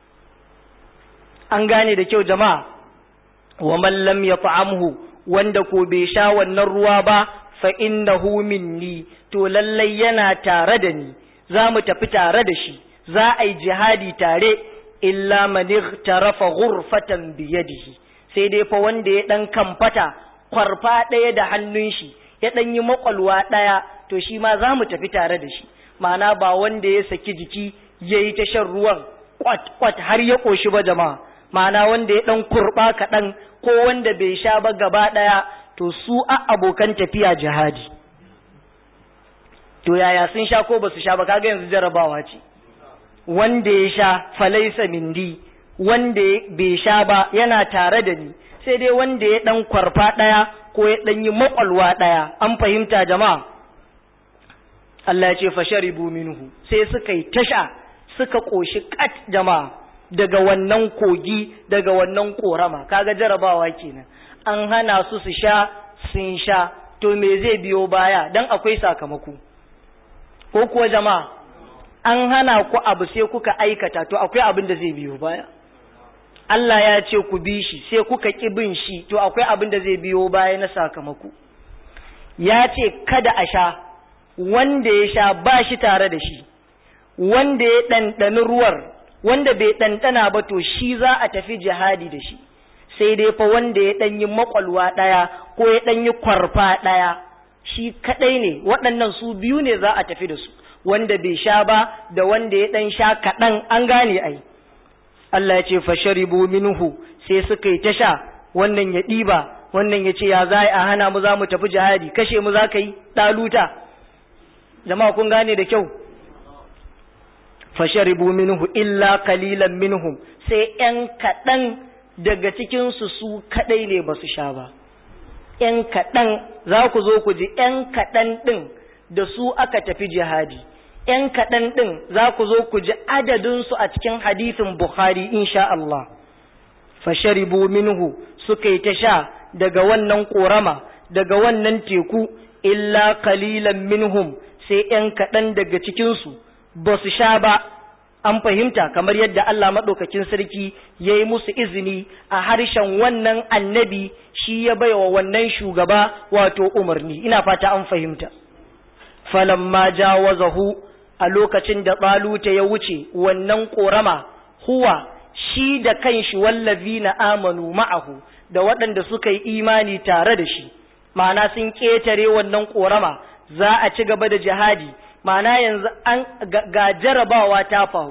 an gane da kyau jama'a wa man lam yat'amhu wanda ko bai sha wannan ruwa ba fa innahu minni to lallai yana tare da ni za mu tafi tare da shi za a yi jihadi tare illa man tarafa ghurfatan biyadihi sai dai fa wanda ya dan kamfata kwarfa ɗaya da hannun shi ya dan yi makwalwa ɗaya to shi ma za mu tafi tare da shi ma'ana ba wanda ya saki jiki ya yi ta shan ruwan kwat kwat har ya ƙoshi ba jama'a ma'ana wanda ya dan kurɓa kaɗan ko wanda bai sha ba gaba ɗaya to su a abokan tafiya jihadi to yaya sun sha ko ba su sha ba kaga yanzu jarabawa ce wanda ya sha falaisa mindi wanda bai sha ba yana tare da ni sai dai wanda ya dan kwarfa daya ko ya dan yi makwalwa daya an fahimta jama'a Allah ya ce fasharibu minhu sai suka yi tasha suka koshi kat jama'a daga wannan kogi daga wannan korama kaga jarabawa kenan an hana su su sha sun sha to me zai biyo baya dan akwai sakamako ko kuwa jama'a an hana ku abu sai kuka aikata to akwai abin da zai biyo baya Allah ya ce ku bi shi sai kuka ƙi bin shi to akwai abin da zai biyo baya na sakamako ya ce kada a sha wanda ya sha ba shi tare da shi wanda ya ɗanɗani ruwar wanda bai ɗanɗana ba to shi za a tafi jihadi da shi sai dai fa wanda ya ɗan yi makwalwa ɗaya ko ya ɗan yi kwarfa ɗaya shi kaɗai ne waɗannan su biyu ne za a tafi da su wanda bai sha ba da wanda ya ɗan sha kaɗan an gane ai Allah ya ce fasharibu minhu sai suka yi ta sha wannan ya ɗiba wannan ya ce ya za a hana mu za mu tafi jihadi kashe mu za ka yi ɗaluta jama'a kun gane da kyau fasharibu minhu illa kalilan minhum sai ‘yan kaɗan daga cikinsu su kaɗai ne ba su sha ba ‘yan kaɗan za ku zo ku ji ‘yan kaɗan ɗin da su aka tafi jihadi ‘yan kaɗan ɗin za ku zo ku ji adadinsu a cikin hadisin Bukhari insha Allah fasharibu minhu suka yi ta sha daga wannan ƙorama daga wannan teku illa kalilan minhum sai ‘yan kaɗan daga cikinsu ba su sha ba an fahimta kamar yadda Allah maɗaukakin sarki ya yi musu izini a harshen wannan annabi shi ya baiwa wannan shugaba wato umarni ina fata an fahimta falamma jawazahu a lokacin da ɓaluta ya wuce wannan ƙorama huwa shi da kanshi wallazi na amanu ma'ahu da waɗanda suka yi imani tare da shi ma'ana sun ƙetare wannan ƙorama za a ci gaba da jihadi ma'ana yanzu an ga jarabawa ta faru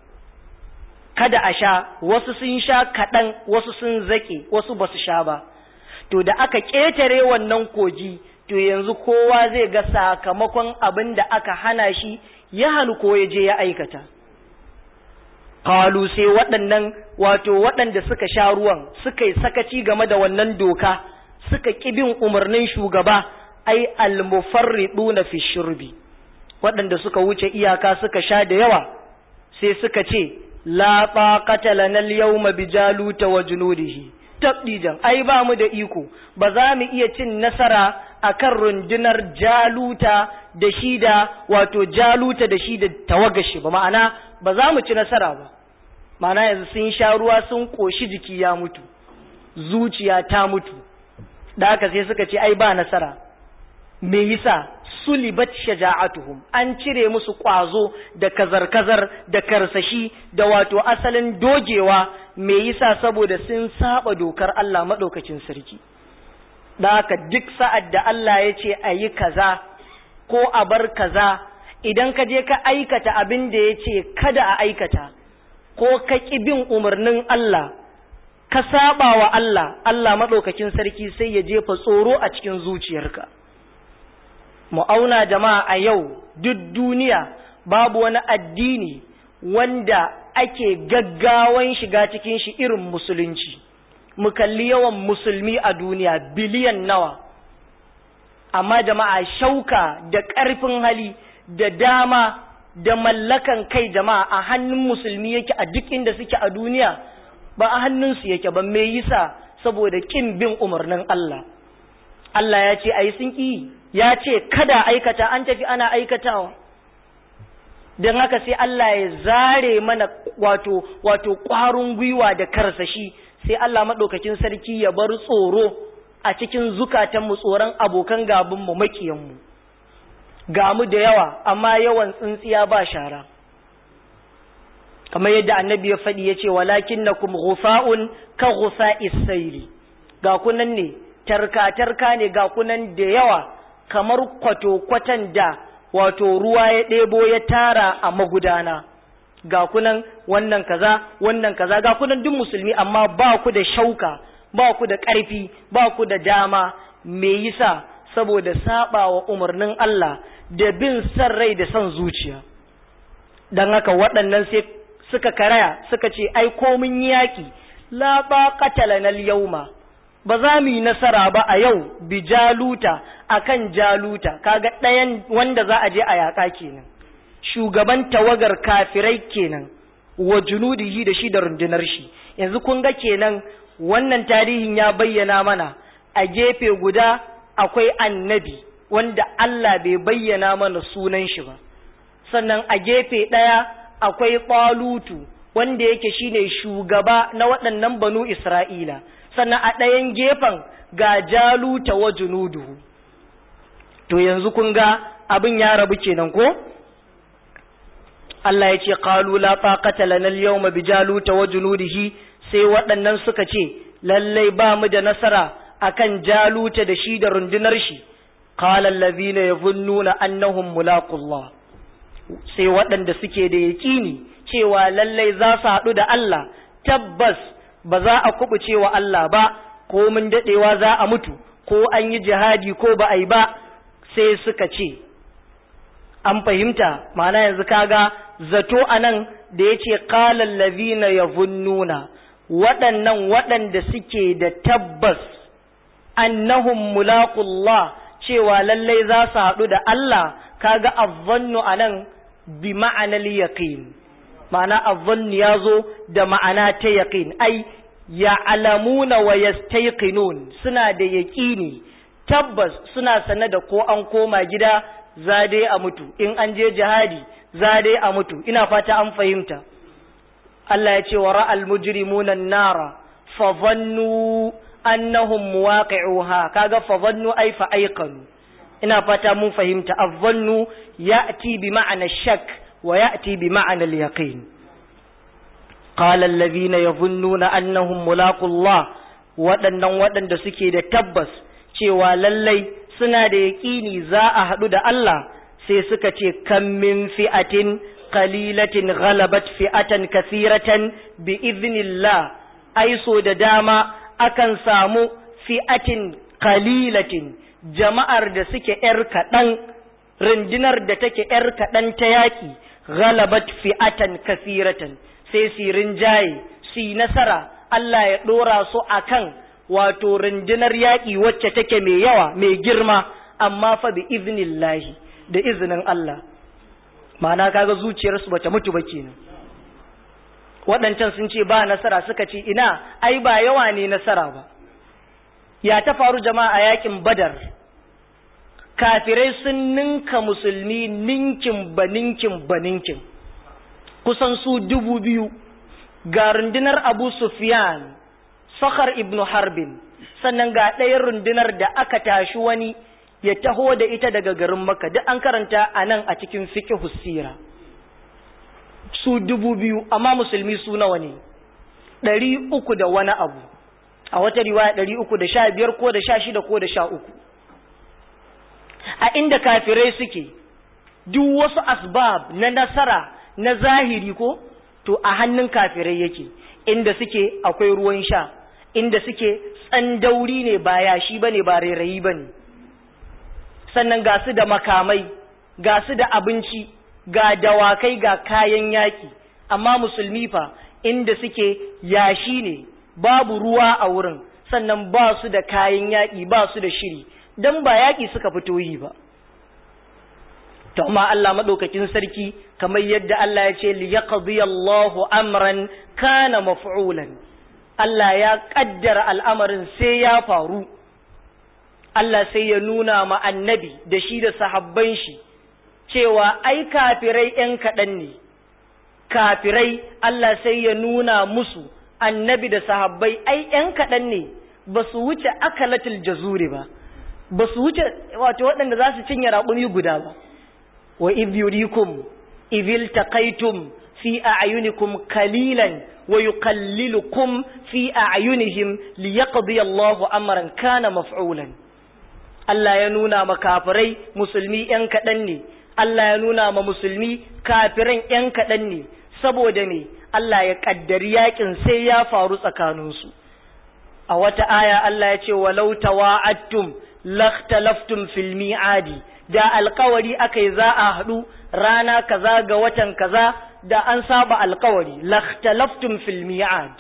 kada a sha wasu sun sha kaɗan wasu sun zaƙe wasu ba su sha ba to da aka ƙetare wannan kogi to yanzu kowa zai ga sakamakon abin da aka hana shi ya hannu ko ya je ya aikata qalu sai waɗannan wato waɗanda suka sha ruwan suka yi sakaci game da wannan doka suka bin umarnin shugaba ai almufarriduna fi shurbi waɗanda suka wuce iyaka suka sha da yawa sai suka ce la taqata lana al-yawma bi jaluta wa junudihi tabdijan ai ba mu da iko ba za mu iya cin nasara akan rundunar jaluta da shi da wato jaluta da shi da tawagashi ba ma'ana ba za mu ci nasara ba ma'ana yanzu sun sha ruwa sun koshi jiki ya mutu zuciya ta mutu da haka sai suka ce ai ba nasara me yasa sulibat shaja'atuhum an cire musu kwazo da kazar-kazar da karsashi da wato asalin dogewa me yasa saboda sun saba dokar Allah madaukakin sarki da haka duk sa'ad da Allah ya ce a yi kaza ko a bar kaza idan ka je ka aikata abin da ya ce kada a aikata ko ka ƙi bin umarnin Allah ka saba wa Allah Allah madaukakin sarki sai ya jefa tsoro a cikin zuciyarka mu auna jama'a a yau duk duniya babu wani addini wanda ake gaggawan shiga cikin shi irin musulunci mu kalli yawan musulmi a duniya biliyan nawa amma jama'a shauka da ƙarfin hali da dama da mallakan kai jama'a a hannun musulmi yake a duk inda suke a duniya ba a hannunsu yake ba me yasa saboda kin bin umarnin Allah Allah ya ce ayi sun ƙi ya ce kada aikata an tafi ana aikatawa don haka sai Allah ya zare mana wato wato ƙwarin gwiwa da karsashi sai Allah maɗaukakin sarki ya bar tsoro a cikin zukatanmu tsoron abokan gabanmu maƙiyanmu ga mu da yawa amma yawan tsintsiya ba shara kamar yadda annabi ya faɗi ya ce walakin na kuma gufa'un ka gufa isaili ga kunan ne tarka-tarka ne ga kunan da yawa kamar kwato-kwatan da wato ruwa ya ɗebo ya tara a magudana ga kunan wannan kaza wannan kaza ga kunan duk musulmi amma ba ku da shauka ba ku da ƙarfi ba ku da dama me yasa saboda saba wa umarnin Allah da bin san rai da son zuciya dan haka waɗannan sai suka karaya suka ce ai ko mun yaki la taqata lana al-yawma ba za mu yi nasara ba a yau bi jaluta akan jaluta kaga ɗayan wanda za a je a yaƙa kenan shugaban tawagar kafirai kenan wa junudihi da shi da rundunar shi yanzu kun ga kenan wannan tarihin ya bayyana mana a gefe guda akwai annabi wanda Allah bai bayyana mana sunan shi ba sannan a gefe ɗaya akwai ɓalutu wanda yake shine shugaba na waɗannan banu Isra'ila sannan a ɗayan gefen ga jaluta wa junuduhu to yanzu kun ga abin ya rabu kenan ko Allah ya ce qalu la taqata lana al-yawma bi jaluta wa junudihi sai waɗannan suka ce lallai ba mu da nasara akan jaluta da shi da rundunar shi qala allazina yazunnuna annahum mulaqullah sai waɗanda suke da yaƙini cewa lallai za su haɗu da Allah tabbas ba za a kubuce wa Allah ba ko mun daɗewa za a mutu ko an yi jihadi ko ba a yi ba sai suka ce an fahimta ma'ana yanzu kaga zato anan da ya ce ƙalar lazina ya vunnuna waɗannan waɗanda suke da tabbas annahum mulaqullah cewa lallai za su haɗu da Allah kaga azzannu anan bi ma'anar yaqin ma'ana azzannu ya zo da ma'ana ta yaqin ai ya'lamuna wa yastayqinun suna da yaqini tabbas suna sane da ko an koma gida za dai a mutu in an je jihadi za dai a mutu ina fata an fahimta Allah ya ce wa ra'al mujrimuna nara fa dhannu annahum muwaqi'uha kaga fa dhannu ay fa ayqanu ina fata mun fahimta adh-dhannu ya'ti bi ma'ana shak wa ya'ti bi ma'ana al-yaqin qala alladhina yadhunnuna annahum mulaqullah waɗannan waɗanda suke da tabbas cewa lallai suna da yaƙini za a haɗu da Allah sai suka ce kan min fi'atin qalilatin ghalabat fi'atan kathiratan bi idhnillah ai so da dama akan samu fi'atin qalilatin jama'ar da suke yar kaɗan rundunar da take yar kaɗan ta yaƙi ghalabat fi'atan kathiratan sai su rinjaye su yi nasara Allah ya ɗora su akan wato rundunar yaƙi wacce take mai yawa mai girma amma fa bi iznillahi da izinin Allah ma'ana kaga zuciyarsu bata mutu ba kenan waɗancan sun ce ba nasara suka ce ina ai ba yawa ne nasara ba ya ta faru jama'a a yakin badar kafirai sun ninka musulmi ninkin ba ninkin ba ninkin kusan su dubu biyu ga rundunar abu sufyan sakhar ibn harbin sannan ga ɗayan rundunar da aka tashi wani ya taho da ita daga garin maka duk an karanta a nan a cikin fiqh sira su dubu biyu amma musulmi su nawa ne ɗari uku da wani abu a wata riwaya ɗari uku da sha biyar ko da sha shida ko da sha uku a inda kafirai suke duk wasu asbab na nasara na zahiri ko to a hannun kafirai yake inda suke akwai ruwan sha inda suke tsandauri ne ba yashi bane ba rairayi bane sannan ga su da makamai ga su da abinci ga dawakai ga kayan yaki amma musulmi fa inda suke yashi ne babu ruwa a wurin sannan ba su da kayan yaki ba su da shiri dan ba yaki suka fito yi ba to amma Allah madaukakin sarki kamar yadda Allah ya ce li yaqdi Allahu amran kana maf'ulan Allah ya kaddara al'amarin sai ya faru Allah sai ya nuna ma annabi da shi da sahabban shi cewa ai kafirai ‘yan kaɗan ne, kafirai Allah sai ya nuna musu annabi da sahabbai ai ‘yan kaɗan ne ba su wuce akalatul jazuri ba, ba su wuce wato waɗanda za su cinye raƙumi guda ba. Wa idh yurikum idhil taqaitum fi a'yunikum kalilan wa yuqallilukum fi a'yunihim liyaqdi Allahu amran kana maf'ulan. Allah ya nuna ma kafirai musulmi ‘yan kaɗan ne, Allah ya nuna ma musulmi kafiran ‘yan kaɗan ne, saboda me Allah ya ƙaddari yaƙin sai ya faru tsakaninsu. A wata aya Allah ya ce, walau tawa'attum lakhtalaftum fil mi'adi da alkawari aka yi za a haɗu rana kaza ga watan kaza da an saba alkawari lakhtalaftum fil mi'ad.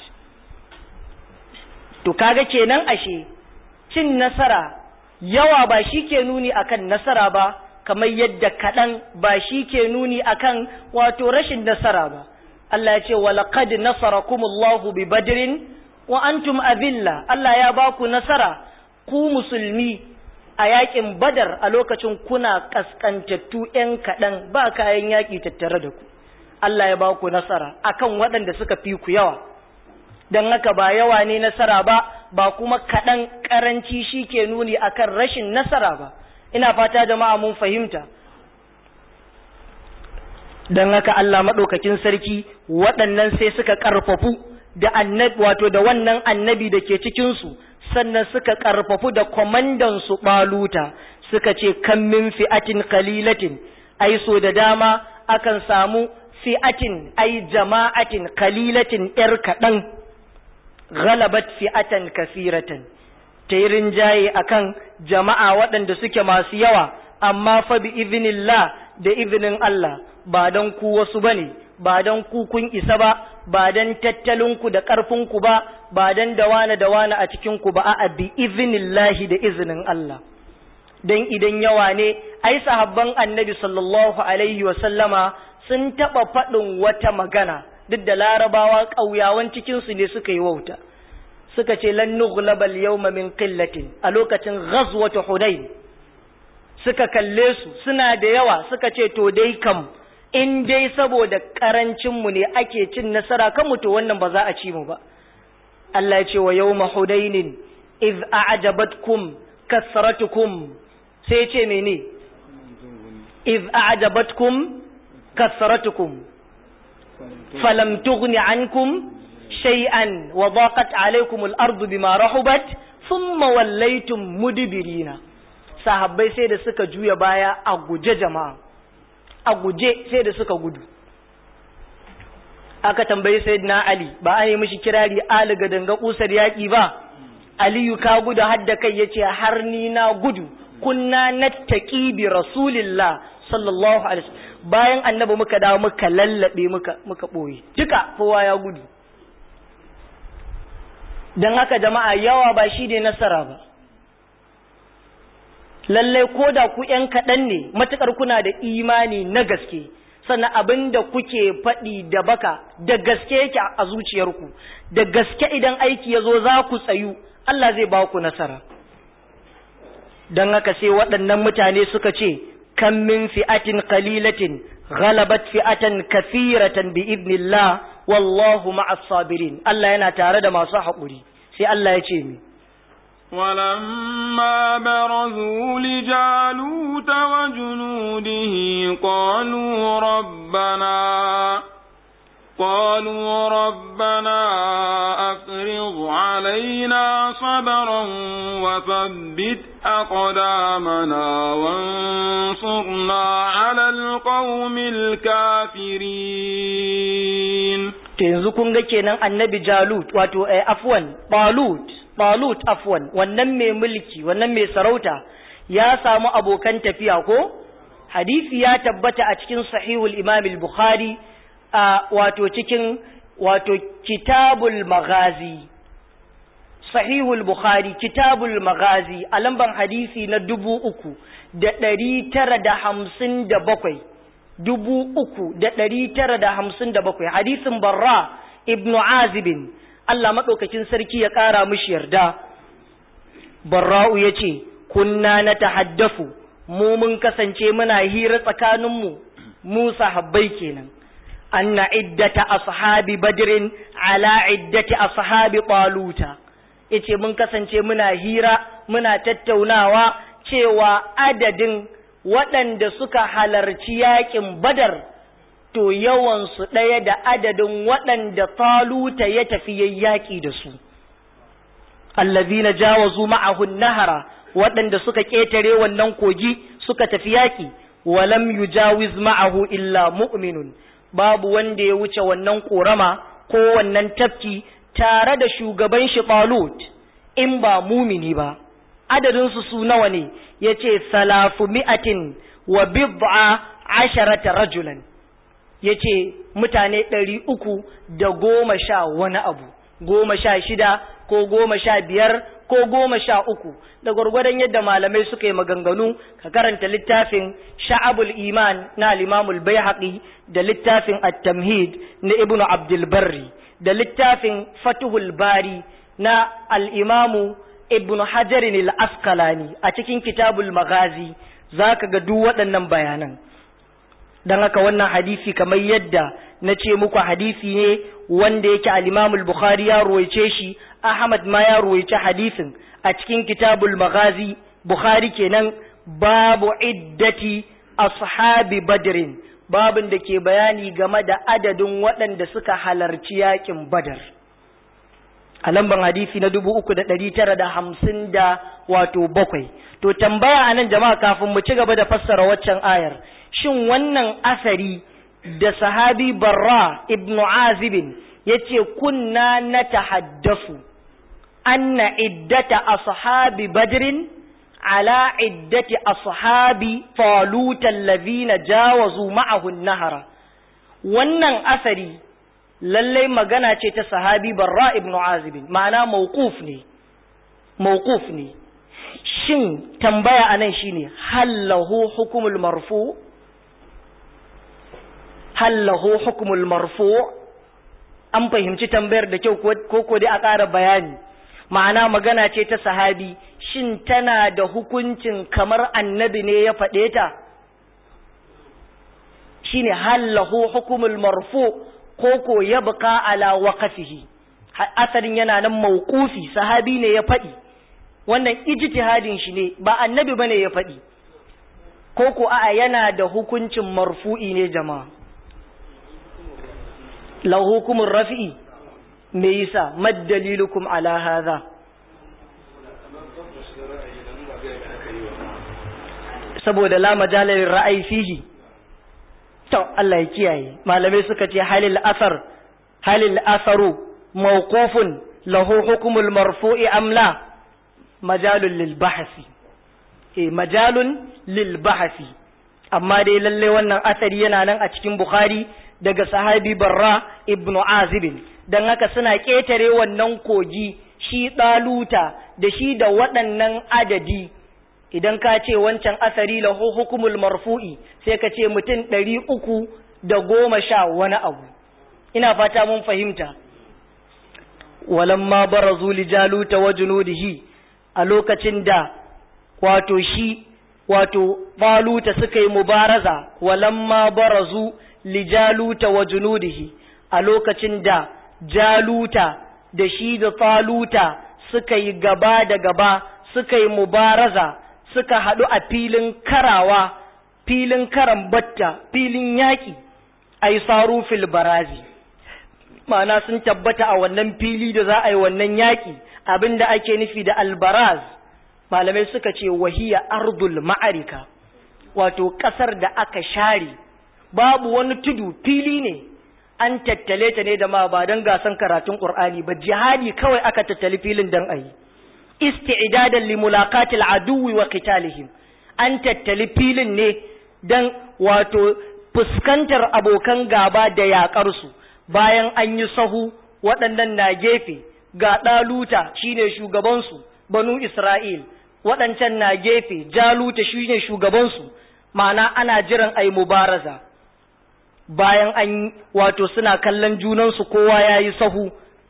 To kaga kenan ashe cin nasara yawa ba shi ke nuni akan nasara ba kamar yadda kaɗan ba shi ke nuni akan wato rashin nasara ba Allah ya ce walaqad nasarakumullahu bi badrin wa antum adilla Allah ya ba ku nasara ku musulmi a yakin badar a lokacin kuna kaskantattu ƴan kaɗan ba kayan yaƙi tattare da ku Allah ya ba ku nasara akan waɗanda suka fi ku yawa don haka ba yawa ne nasara ba ba kuma kaɗan ƙaranci shi ke nuni akan rashin nasara ba ina fata jama'a mun fahimta don haka Allah maɗaukakin sarki waɗannan sai suka ƙarfafu da annabi wato da wannan annabi da ke cikinsu sannan suka ƙarfafu da kwamandansu ɓaluta suka ce kan min fi'atin kalilatin ai so da dama akan samu fi'atin ai jama'atin kalilatin ‘yar kaɗan ghalabat fi'atan kasiratan ta yi rinjaye akan jama'a waɗanda suke masu yawa amma fa bi izinillah da izinin Allah ba don ku wasu bane ba don ku kun isa ba ba don tattalinku da ƙarfinku ba ba don dawana dawana a cikinku ba a bi izinillahi da izinin Allah don idan yawa ne ai sahabban annabi sallallahu alaihi wa sallama sun taɓa faɗin wata magana duk da larabawa ƙauyawan cikinsu ne suka yi wauta suka ce lan nughlaba al-yawma min qillatin a lokacin ghazwat hudayn suka kalle su suna da yawa suka ce to dai kam in dai saboda karancin mu ne ake cin nasara kan mu to wannan ba za a ci mu ba Allah ya ce wa yawma hudayn iz a'jabatkum kasratukum sai ya ce mene iz a'jabatkum kasratukum falam tughni ankum شيئا وضاقت عليكم الأرض بما رحبت ثم وليتم مدبرين sahabbai sai da suka juya baya a guje jama'a a guje sai da suka gudu aka tambayi sayyidina ali ba a yi mishi kirari ali ga danga kusar yaki ba aliyu ka gudu har da kai yace har ni na gudu kunna nattaqi bi rasulillah sallallahu alaihi bayan annabi muka dawo muka lallabe muka muka boye duka kowa ya gudu dan haka jama'a yawa ba shi ne nasara ba lallai ko da ku ‘yan kaɗan ne matuƙar kuna da imani na gaske sannan abin da kuke faɗi da baka da gaske yake a zuciyarku da gaske idan aiki ya zo za ku tsayu Allah zai ba ku nasara don haka sai waɗannan mutane suka ce kan min fi'atin qalilatin ghalabat fi'atan kathiratan bi idnillah wallahu ma'as sabirin Allah yana tare da masu haƙuri sai Allah ya ce mi ولما برزوا لجالوت وجنوده قالوا ربنا قالوا ربنا أفرض علينا صبرا وثبت أقدامنا وانصرنا على القوم الكافرين yanzu kun ga kenan annabi Jalut wato eh, afwan Balut Balut afwan wannan mai mulki wannan mai sarauta ya samu abokan tafiya ko hadisi ya tabbata a cikin sahihul Imam al-Bukhari a wato cikin wato kitabul maghazi sahihul Bukhari kitabul maghazi a lamban hadisi na dubu uku da ɗari tara da hamsin da bakwai dubu uku da ɗari tara da hamsin da bakwai hadisin barra ibnu azibin Allah maɗaukakin sarki ya ƙara mishi yarda barra'u ya ce kunna na tahaddafu mu mun kasance muna hira tsakaninmu mu sahabbai kenan anna iddata ashabi badrin ala iddati ashabi taluta yace mun kasance muna hira muna tattaunawa cewa adadin waɗanda suka halarci yaƙin badar to yawansu ɗaya da adadin waɗanda taluta ya tafi yaƙi da su allazina jawazu ma'ahu nahara waɗanda suka ƙetare wannan kogi suka tafi yaƙi walam yujawiz ma'ahu illa mu'minun babu wanda ya wuce wannan ƙorama ko wannan tafki tare da shugaban shi talut in ba mumini ba adadinsu su nawa ne ya ce salafu mi'atin wa bid'a asharata rajulan ya ce mutane ɗari uku da goma sha wani abu goma sha shida ko goma sha biyar ko goma sha uku da gwargwadon yadda malamai suka yi maganganu ka karanta littafin sha'abul iman na limamul bai da littafin at-tamhid na ibnu abdul barri da littafin fatuhul bari na al-imamu ibn hajarin al-asqalani a cikin kitabul magazi zaka ga duk waɗannan bayanan dan haka wannan hadisi kamar yadda na ce muku hadisi ne wanda yake al-imam al-bukhari ya ruwaice shi ahmad ma ya ruwaice hadisin a cikin kitabul magazi bukhari kenan babu iddati ashabi badrin babin da ke bayani game da adadin waɗanda suka halarci yakin badar a lamban hadisi na dubu uku da ɗari tara da hamsin da wato bakwai to tambaya a nan jama'a kafin mu ci gaba da fassara waccan ayar shin wannan asari da sahabi barra ibn azibin ya ce kunna na tahaddafu anna iddata ashabi badrin ala iddati ashabi falutan ladina jawazu ma'ahu nahara wannan asari lallai magana ce ta sahabi barra ibn azibin ma'ana mawquf ne mawquf ne shin tambaya anan shine hallahu hukumul marfu hallahu hukumul marfu an fahimci tambayar da kyau ko ko dai a ƙara bayani ma'ana magana ce ta sahabi shin tana da hukuncin kamar annabi ne ya faɗe ta shine hallahu hukumul marfu ko ko ya buka ala waqafihi asalin yana nan mauqufi sahabi ne ya faɗi wannan ijtihadin shi ne ba annabi bane ya faɗi ko ko a'a yana da hukuncin marfu'i ne jama'a lahu hukumur rafi'i me yasa mad dalilukum ala hadha saboda la majalal ra'ayi fihi to Allah ya kiyaye malamai suka ce halil asar halil asaru mawqufun lahu hukmul marfu'i am la majalun lil bahsi eh majalun lil bahsi amma dai lalle wannan asari yana nan a cikin bukhari daga sahabi barra ibnu azibin don haka suna ƙetare wannan kogi shi ɗaluta da shi da waɗannan adadi idan ka ce wancan asari lahu hukumul marfu'i sai ka ce mutum ɗari uku da goma sha wani abu ina fata mun fahimta walamma barazu li jaluta wa junudihi a lokacin da wato shi wato baluta suka yi mubaraza walamma barazu li jaluta wa junudihi a lokacin da jaluta da shi da taluta suka yi gaba da gaba suka yi mubaraza suka haɗu a filin karawa filin karan batta filin yaƙi ai saru fil barazi ma'ana sun tabbata a wannan fili da za a yi wannan yaƙi abinda ake nufi da albaraz malamai suka ce wahiya ardul ma'arika wato ƙasar da aka share babu wani tudu fili ne an tattale ta ne da ma ba don gasan karatun ƙur'ani ba jihadi kawai aka tattali filin don a yi isti'dadan li mulaqatil aduwi wa qitalihim an tattali filin ne dan wato fuskantar abokan gaba da yakar su bayan an yi sahu waɗannan na gefe ga ɗaluta shine shugaban su banu Isra'il waɗancan na gefe jaluta shine shugaban su ma'ana ana jiran ai mubaraza bayan an wato suna kallon junansu kowa yayi sahu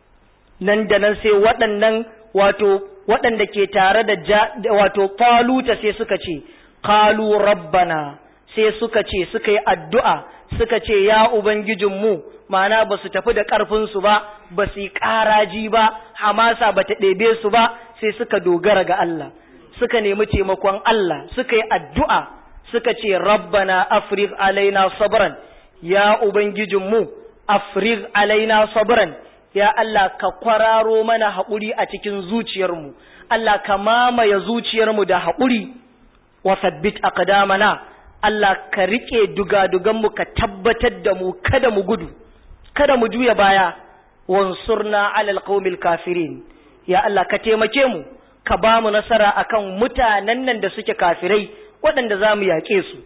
nan da nan sai waɗannan wato waɗanda ke tare da wato faluta sai suka ce kalu rabbana sai suka ce suka yi addu'a suka ce ya ubangijinmu ma'ana ba su tafi da ƙarfinsu ba ba su yi ƙaraji ba hamasa ba ta ɗebe su ba sai suka dogara ga Allah suka nemi taimakon Allah suka yi addu'a suka ce rabbana afrig alaina sabran ya ubangijinmu afrig alaina sabran ya Allah ka kwararo mana haƙuri a cikin zuciyarmu, Allah ka mamaye zuciyarmu da haƙuri, wa sabbit aqdamana Allah ka riƙe dugaduganmu ka tabbatar da mu kada mu gudu, kada mu juya baya, wansurna alal qaumil kafirin. Ya Allah ka taimake mu, ka ba mu nasara akan mutanen nan da suke kafirai waɗanda za mu yaƙe su.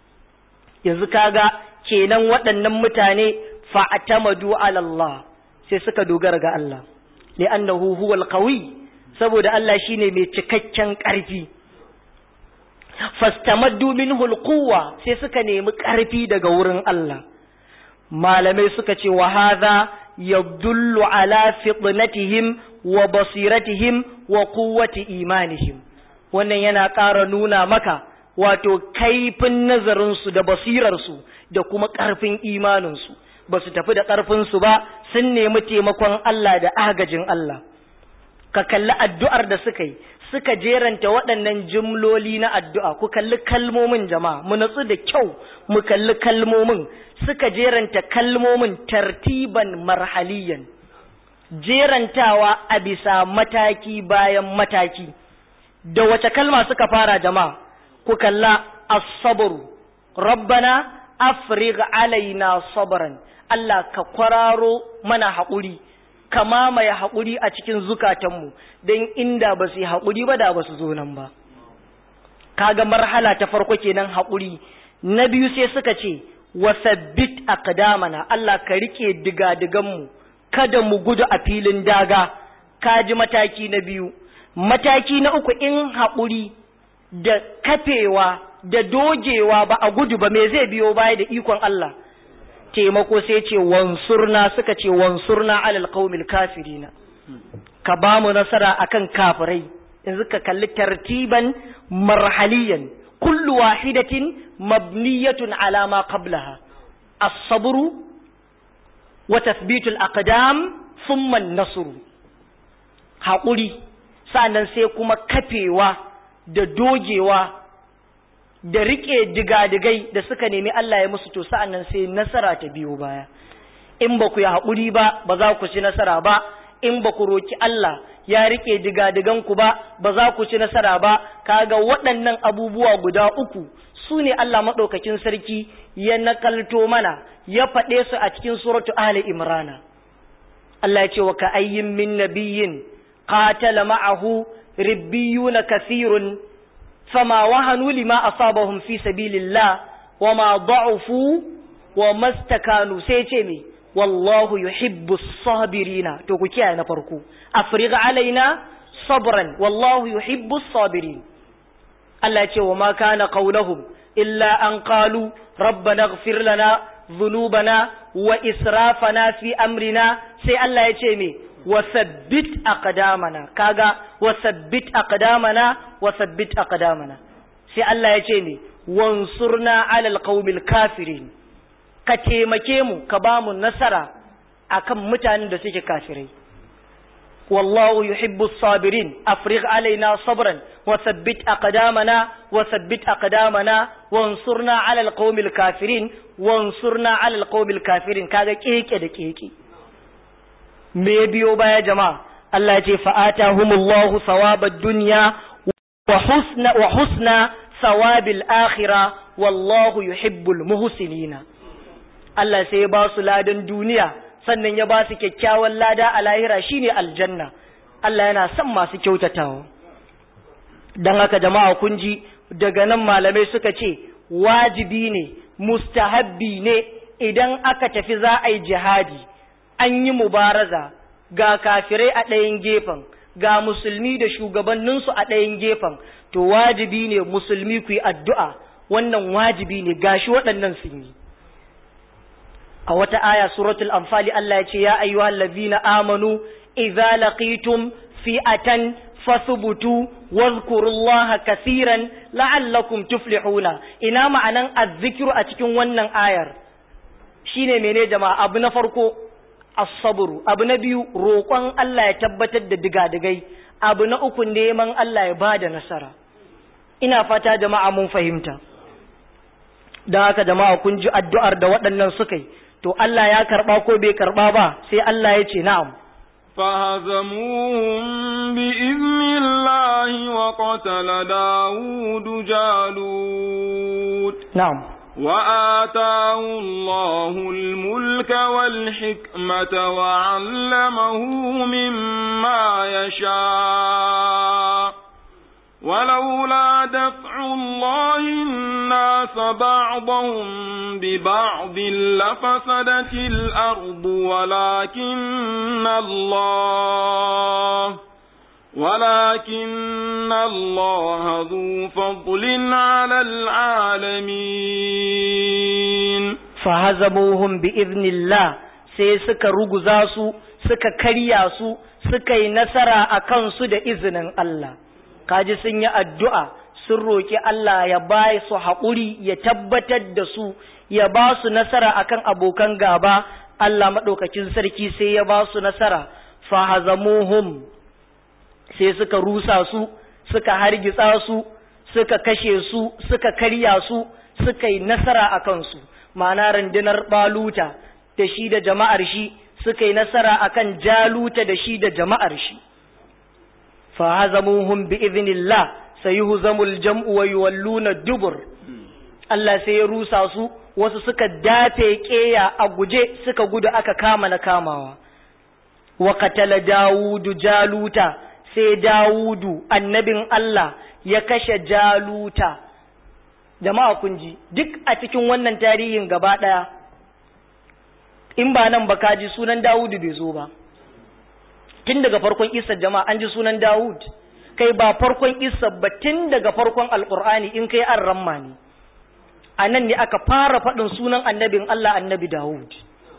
Yanzu kaga kenan waɗannan mutane fa'atamadu ala Allah. sai suka dogara ga Allah li'annahu huwal qawi saboda Allah shine mai cikakken ƙarfi fastamaddu minhu alquwa sai suka nemi ƙarfi daga wurin Allah malamai suka ce wa hadha yadullu ala fitnatihim wa basiratihim wa quwwati imanihim wannan yana ƙara nuna maka wato kaifin nazarinsu da basirarsu da kuma ƙarfin imaninsu ba su tafi da ƙarfinsu ba sun nemi taimakon Allah da agajin Allah ka kalli addu'ar da suka yi suka jeranta waɗannan jimloli na addu'a ku kalli kalmomin jama'a mu natsu da kyau mu kalli kalmomin suka jeranta kalmomin tartiban marhaliyan jerantawa a bisa mataki bayan mataki da wace kalma suka fara jama'a ku kalla as-sabru rabbana afrigh alaina sabran Allah ka kwararo mana haƙuri ka mamaye haƙuri a cikin zukatanmu don inda ba su yi haƙuri ba da ba su zo nan ba kaga marhala ta farko kenan haƙuri na biyu sai suka ce wasabbit aqdamana Allah ka rike diga-diganmu kada mu gudu a filin daga kaji mataki na biyu mataki na uku in haƙuri da kafewa da dogewa ba a gudu ba me zai biyo baya da ikon Allah taimako sai ce wansurna suka ce wansurna alal qaumil kafirina ka ba mu nasara akan kafirai yanzu ka kalli tartiban marhaliyan kullu wahidatin mabniyatun ala ma qablaha as-sabru wa tathbitul aqdam thumma an-nasr haƙuri sannan sai kuma kafewa da dogewa da riƙe digadigai da suka nemi Allah ya musu to sa'an nan sai nasara ta biyo baya in ba ku yi haƙuri ba ba za ku ci nasara ba in ba ku roki Allah ya riƙe digadiganku ba ba za ku ci nasara ba kaga waɗannan abubuwa guda uku su ne Allah maɗaukakin sarki ya nakalto mana ya faɗe su a cikin suratu Ali Imrana Allah ya ce wa ka ayyin min nabiyyin qatala ma'ahu ribbiyuna kathirun فما وهنوا لما أصابهم في سبيل الله wa ma da'ufu wa mastakanu sai ce me wallahu yuhibbu sabirina to ku kiyaye na farko afrigh alaina sabran wallahu yuhibbu sabirin Allah ya ce wa ma kana qauluhum illa an qalu rabbana ighfir lana dhunubana wa israfana fi amrina sai Allah ya ce me wasabbit aqdamana kaga wasabbit aqdamana wasabbit aqdamana sai Allah ya ce me wansurna alal qaumil kafirin ka taimake mu ka ba mu nasara akan mutanen da suke kafirai wallahu yuhibbu sabirin afrigh alaina sabran wa thabbit aqdamana wa thabbit aqdamana wansurna ala alqawmil kafirin wansurna ala alqawmil kafirin kaga keke da keke me biyo baya jama'a Allah ya ce fa'atahumullahu thawabad dunya wa husna wa husna thawabil akhirah wallahu yuhibbul muhsinina Allah sai ya ba su ladan duniya sannan ya ba su kyakkyawan lada a lahira shine aljanna Allah yana son masu kyautatawa dan haka jama'a kun ji daga nan malamai suka ce wajibi ne mustahabbi ne idan aka tafi za a yi jihadi an yi mubaraza ga kafirai a ɗayan gefen ga musulmi da shugabanninsu a ɗayan gefen to wajibi ne musulmi ku yi addu'a wannan wajibi ne gashi waɗannan sun yi a wata aya suratul anfali Allah ya ce ya ayyuhal ladhina amanu idza laqitum fi'atan fasbutu wadhkurullaha kaseeran la'allakum tuflihuna ina ma'anan azzikru a cikin wannan ayar shine mene jama'a abu na farko as-sabru abu na biyu roƙon Allah ya tabbatar da digadigai abu na uku neman Allah ya bada nasara ina fata jama'a mun fahimta don haka jama'a kun ji addu'ar da waɗannan suka yi to Allah ya karɓa ko bai karɓa ba sai Allah ya ce na'am فهزموهم بإذن الله وقتل داود جالوت na'am وآتاه الله الملك والحكمة وعلمه مما يشاء ولولا دفع الله الناس بعضهم ببعض لفسدت الأرض ولكن الله ولكن الله ذو فضل على العالمين fahazamuhum bi iznillah sai suka ruguza su suka karya su suka yi nasara a kansu da izinin Allah kaji sun yi addu'a sun roƙi Allah ya ba su haƙuri ya tabbatar da su ya ba su nasara akan abokan gaba Allah maɗaukakin sarki sai ya ba su nasara fahazamuhum sai suka rusa su suka hargitsa su suka kashe su suka karya su suka yi nasara a kansu ma'ana rundunar baluta da shi da jama'ar shi suka yi nasara akan jaluta da shi da jama'ar shi fa hazamuhum bi idhnillah sayuhzamul jam'u wa yuwalluna dubur Allah sai ya rusa su wasu suka dafe keya a guje suka gudu aka kama na kamawa wa qatala dawudu jaluta sai dawudu annabin Allah ya kashe jaluta jama'a kun ji duk a cikin wannan tarihin gaba ɗaya in ba nan ba ka ji sunan Dawudu bai zo ba tun daga farkon isa jama'a an ji sunan Dawud kai ba farkon isa ba tun daga farkon alkur'ani in kai an ramma ne a nan ne aka fara faɗin sunan annabin Allah annabi Dawud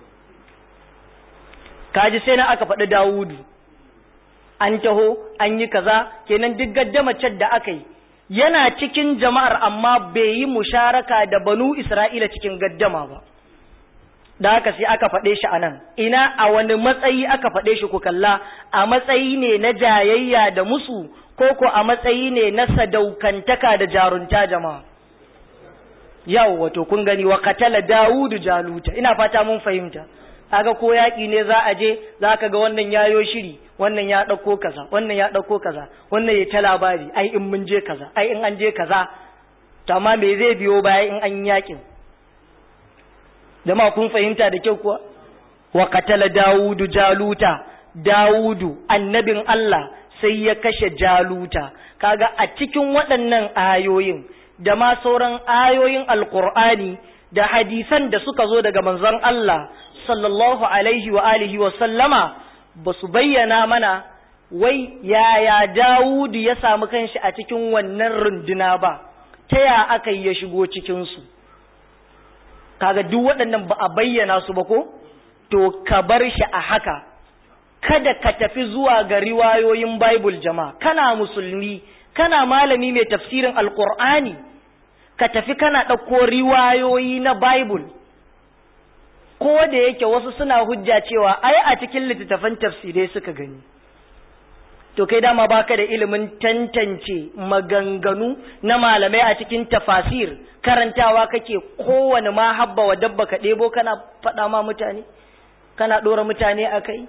kaji sai na aka faɗi Dawudu an taho an yi kaza kenan duk gaddamacin da aka yi yana cikin jama'ar amma bai yi musharaka da banu Isra'ila cikin gaddama ba. Da haka sai aka faɗe shi a nan, ina a wani matsayi aka faɗe shi ku kalla, a matsayi ne na jayayya da musu, ko ko a matsayi ne na sadaukantaka da jarunta jama'a. Yau wato kun gani wa katala Dawudu Jaluta, ina fata mun fahimta. Kaga ko yaƙi ne za a je, za ka ga wannan yayo shiri, wannan ya ɗauko kaza wannan ya ɗauko kaza wannan ya ta labari ai in mun je kaza ai in an je kaza to amma me zai biyo baya in an yakin jama'a kun fahimta da kyau kuwa wa qatala daudu jaluta daudu annabin Allah sai ya kashe jaluta kaga a cikin waɗannan ayoyin da ma sauran ayoyin alkur'ani da hadisan da suka zo daga manzon Allah sallallahu alaihi wa alihi wa sallama ba su bayyana mana wai yaya Dawudu ya samu kanshi a cikin wannan runduna ba ta ya aka yi ya shigo cikinsu kaga duk waɗannan ba a bayyana su ba ko to ka bar shi a haka kada ka tafi zuwa ga riwayoyin Bible jama'a kana musulmi kana malami mai tafsirin alkur'ani ka tafi kana ɗauko riwayoyi na Bible ko da yake wasu suna hujja cewa ai a cikin littattafan tafsirai suka gani to kai dama baka da ilimin tantance maganganu na malamai a cikin tafasir karantawa kake kowane ma habba wa dabba ka ɗebo kana faɗa ma mutane kana ɗora mutane a kai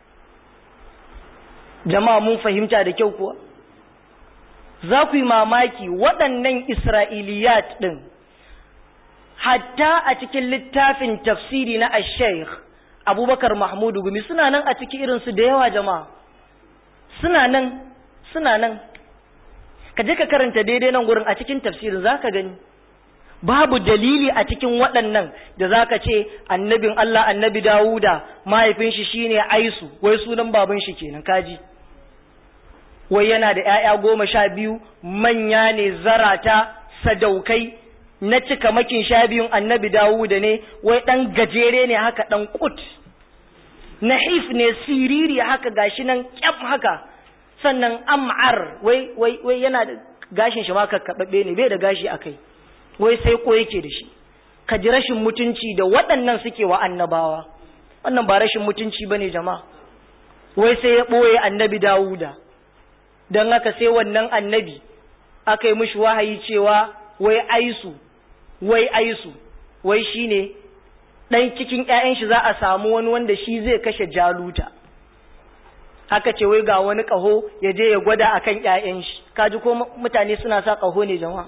jama'a mun fahimta da kyau kuwa za ku yi mamaki waɗannan isra'iliyat ɗin hatta a cikin littafin tafsiri na ashaykh abubakar mahmudu gumi suna nan a cikin irinsu da yawa jama'a suna nan suna nan ka je ka karanta daidai nan gurin a cikin tafsirin za ka gani babu dalili a cikin waɗannan da za ka ce annabin Allah annabi Dawuda mahaifin shi shine Aisu wai sunan baban shi kenan kaji wai yana da ‘ya'ya goma sha biyu manya ne zarata sadaukai na cika makin sha biyun annabi Dawuda ne wai ɗan gajere ne haka ɗan kut nahif ne siriri haka gashi nan kyaf haka sannan am'ar wai wai wai yana da gashin shi ma kakkaɓaɓɓe ne bai da gashi a kai wai sai ko yake da shi ka ji rashin mutunci da waɗannan suke wa annabawa wannan ba rashin mutunci bane jama'a wai sai ya ɓoye annabi Dawuda don haka sai wannan annabi aka yi mishi wahayi cewa wai aisu wai aisu wai shine ɗan cikin ‘ya'yan shi za a samu wani wanda shi zai kashe jaluta aka ce wai ga wani ƙaho ya je ya gwada a kan ‘ya'yan shi kaji ko mutane suna sa ƙaho ne jama'a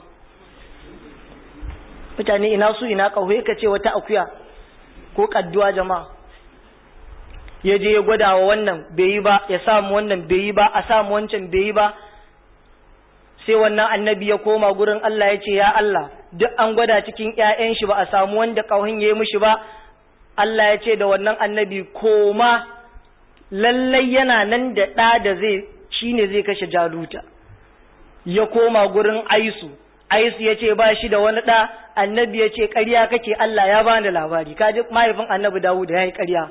mutane ina su ina ƙaho ya ce wata akuya ko ƙadduwa jama'a ya je ya gwada wa wannan bai yi ba ya samu wannan bai yi ba a samu wancan bai yi ba sai wannan annabi ya koma gurin Allah ya ce ya Allah duk an gwada cikin ƴaƴan shi ba a samu wanda ƙauhin ya yi mishi ba Allah ya ce da wannan annabi koma lallai yana nan da ɗa da zai shine zai kashe jaluta ya koma gurin aisu aisu ya ce ba shi da wani ɗa annabi ya ce ƙarya kake Allah ya bani labari kaji mahaifin annabi Dawud ya yi ƙarya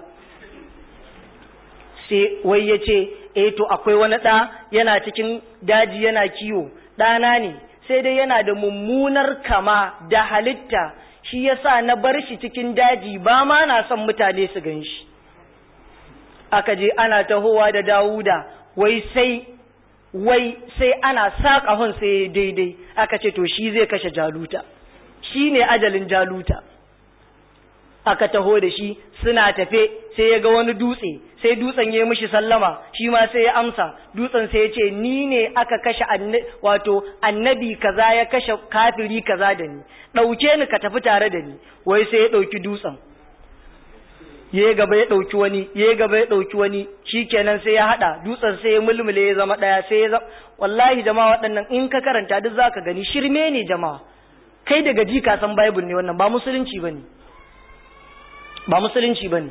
sai wai ya ce eh to akwai wani ɗa yana cikin daji yana kiwo ɗana ne sai dai yana da mummunar kama da halitta shi yasa na bar shi cikin daji ba ma na son mutane su gan shi aka je ana tahowa da dawuda wai sai wai sai ana saƙa hun sai daidai aka ce to shi zai kashe jaluta shi ne ajalin jaluta aka taho da shi suna tafe sai ya ga wani dutse sai dutsen ya mishi sallama shi ma sai ya amsa dutsen sai ya ce ni ne aka kashe wato annabi kaza ya kashe kafiri kaza da ni ɗauke ni ka tafi tare da ni wai sai ya ɗauki dutsen ya gaba ya ɗauki wani ya gaba ya ɗauki wani shikenan sai ya haɗa dutsen sai ya mulmule ya zama ɗaya sai ya zama wallahi jama'a waɗannan in ka karanta duk zaka gani shirme ne jama'a kai daga ji ka san bible ne wannan ba musulunci bane ba musulunci bane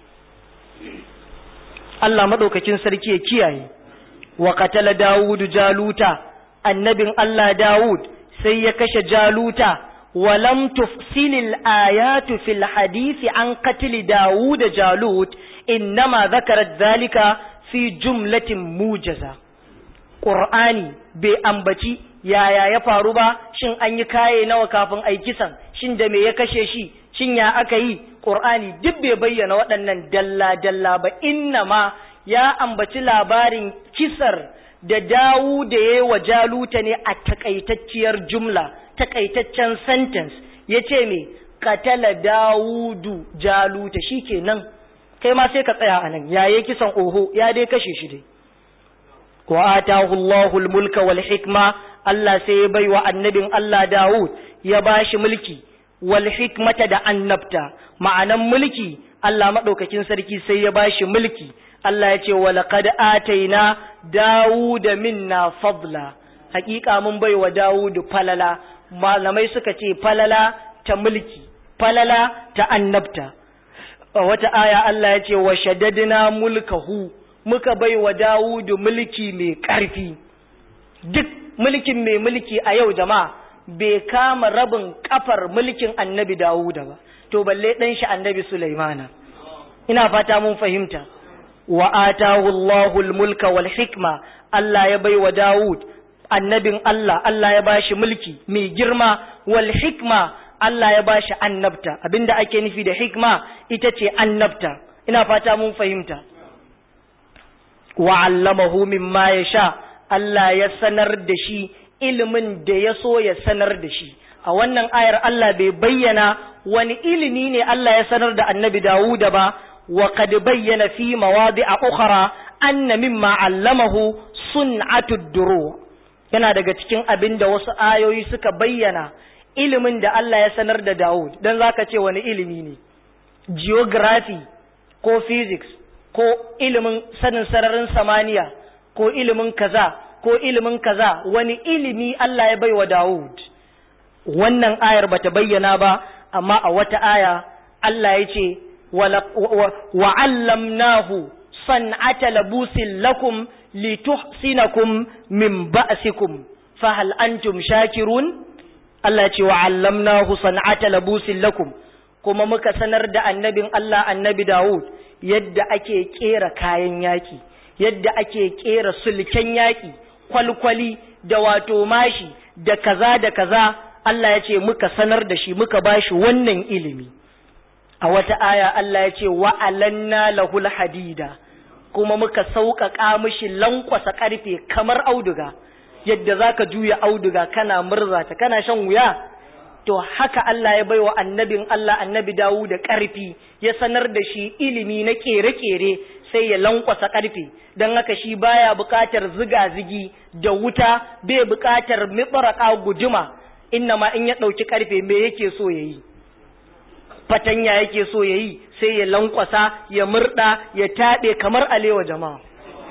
Allah madaukakin sarki ya kiyaye wa qatala Dawud Jaluta annabin Allah Dawud sai ya kashe Jaluta wa lam tufsilil ayatu fil hadisi an qatl Dawud Jalut innama dhakarat dhalika fi jumlatin mujaza Qur'ani bai ambaci yaya ya faru ba shin an yi kaye nawa kafin ai kisan shin da me ya kashe shi shin ya aka yi Qur'ani duk bai bayyana waɗannan dalla-dalla ba inna ma ya ambaci labarin kisar da dawu da ya wa jaluta ne a takaitacciyar jumla takaitaccen sentence ya ce me katala dawudu jaluta shi kenan kai ma sai ka tsaya a nan yaye kisan oho ya dai kashe shi dai wa atahu Allahul mulka wal hikma Allah sai ya bai wa annabin Allah Dawud ya bashi mulki wal hikmata da annabta ma'anan mulki Allah madaukakin sarki sai ya bashi mulki Allah ya ce wa laqad ataina Dawuda minna fadla hakika mun bai wa Dawud falala malamai suka ce falala ta mulki falala ta annabta a wata aya Allah ya ce wa shaddadina mulkahu muka bai wa Dawudu mulki mai ƙarfi duk mulkin mai mulki a yau jama'a bai kama rabin kafar mulkin annabi Dawuda ba to balle dan shi annabi Sulaimana ina fata mun fahimta wa atahu Allahul mulka wal hikma Allah ya bai wa Dawud annabin Allah Allah ya bashi mulki mai girma wal hikma Allah ya bashi annabta abinda ake nufi da hikma ita ce annabta ina fata mun fahimta wa allamahu mimma yasha Allah ya sanar da shi ilimin da ya so ya sanar da shi a wannan ayar Allah bai bayyana wani ilimi ne Allah ya sanar da annabi Dawuda ba wa qad bayyana fi mawadi'a ukhra anna mimma allamahu sun'atud duru yana daga cikin abin da wasu ayoyi suka bayyana ilimin da Allah ya sanar da Dawud dan zaka ce wani ilimi ne geography ko physics ko ilimin sanin sararin samaniya ko ilimin kaza ko ilimin kaza wani ilimi Allah ya baiwa Dawud wannan ayar bata bayyana ba amma a wata aya Allah ya ce wa allamnahu san'ata labusin lakum lituhsinakum min ba'sikum fa hal antum shakirun Allah ya ce wa allamnahu san'ata labusin lakum kuma muka sanar da annabin Allah annabi Dawud yadda ake kera kayan yaki yadda ake kera sulken yaki kwalkwali da wato mashi da kaza da kaza Allah ya ce muka sanar da shi muka bashi wannan ilimi a wata aya Allah ya ce wa'alanna lahul hadida kuma muka sauƙaƙa mishi lankwasa ƙarfe kamar auduga yadda zaka juya auduga kana murzata kana shan wuya to haka Allah ya baiwa annabin Allah annabi dawu da ƙarfi ya sanar da shi ilimi na ƙere-ƙere sai ya lankwasa ƙarfe don haka shi baya buƙatar ziga-zigi da wuta bai buƙatar miɓaraka guduma inna ma in ya ɗauki ƙarfe me yake so ya yi fatanya yake so ya yi sai ya lankwasa ya murɗa ya taɗe kamar alewa jama'a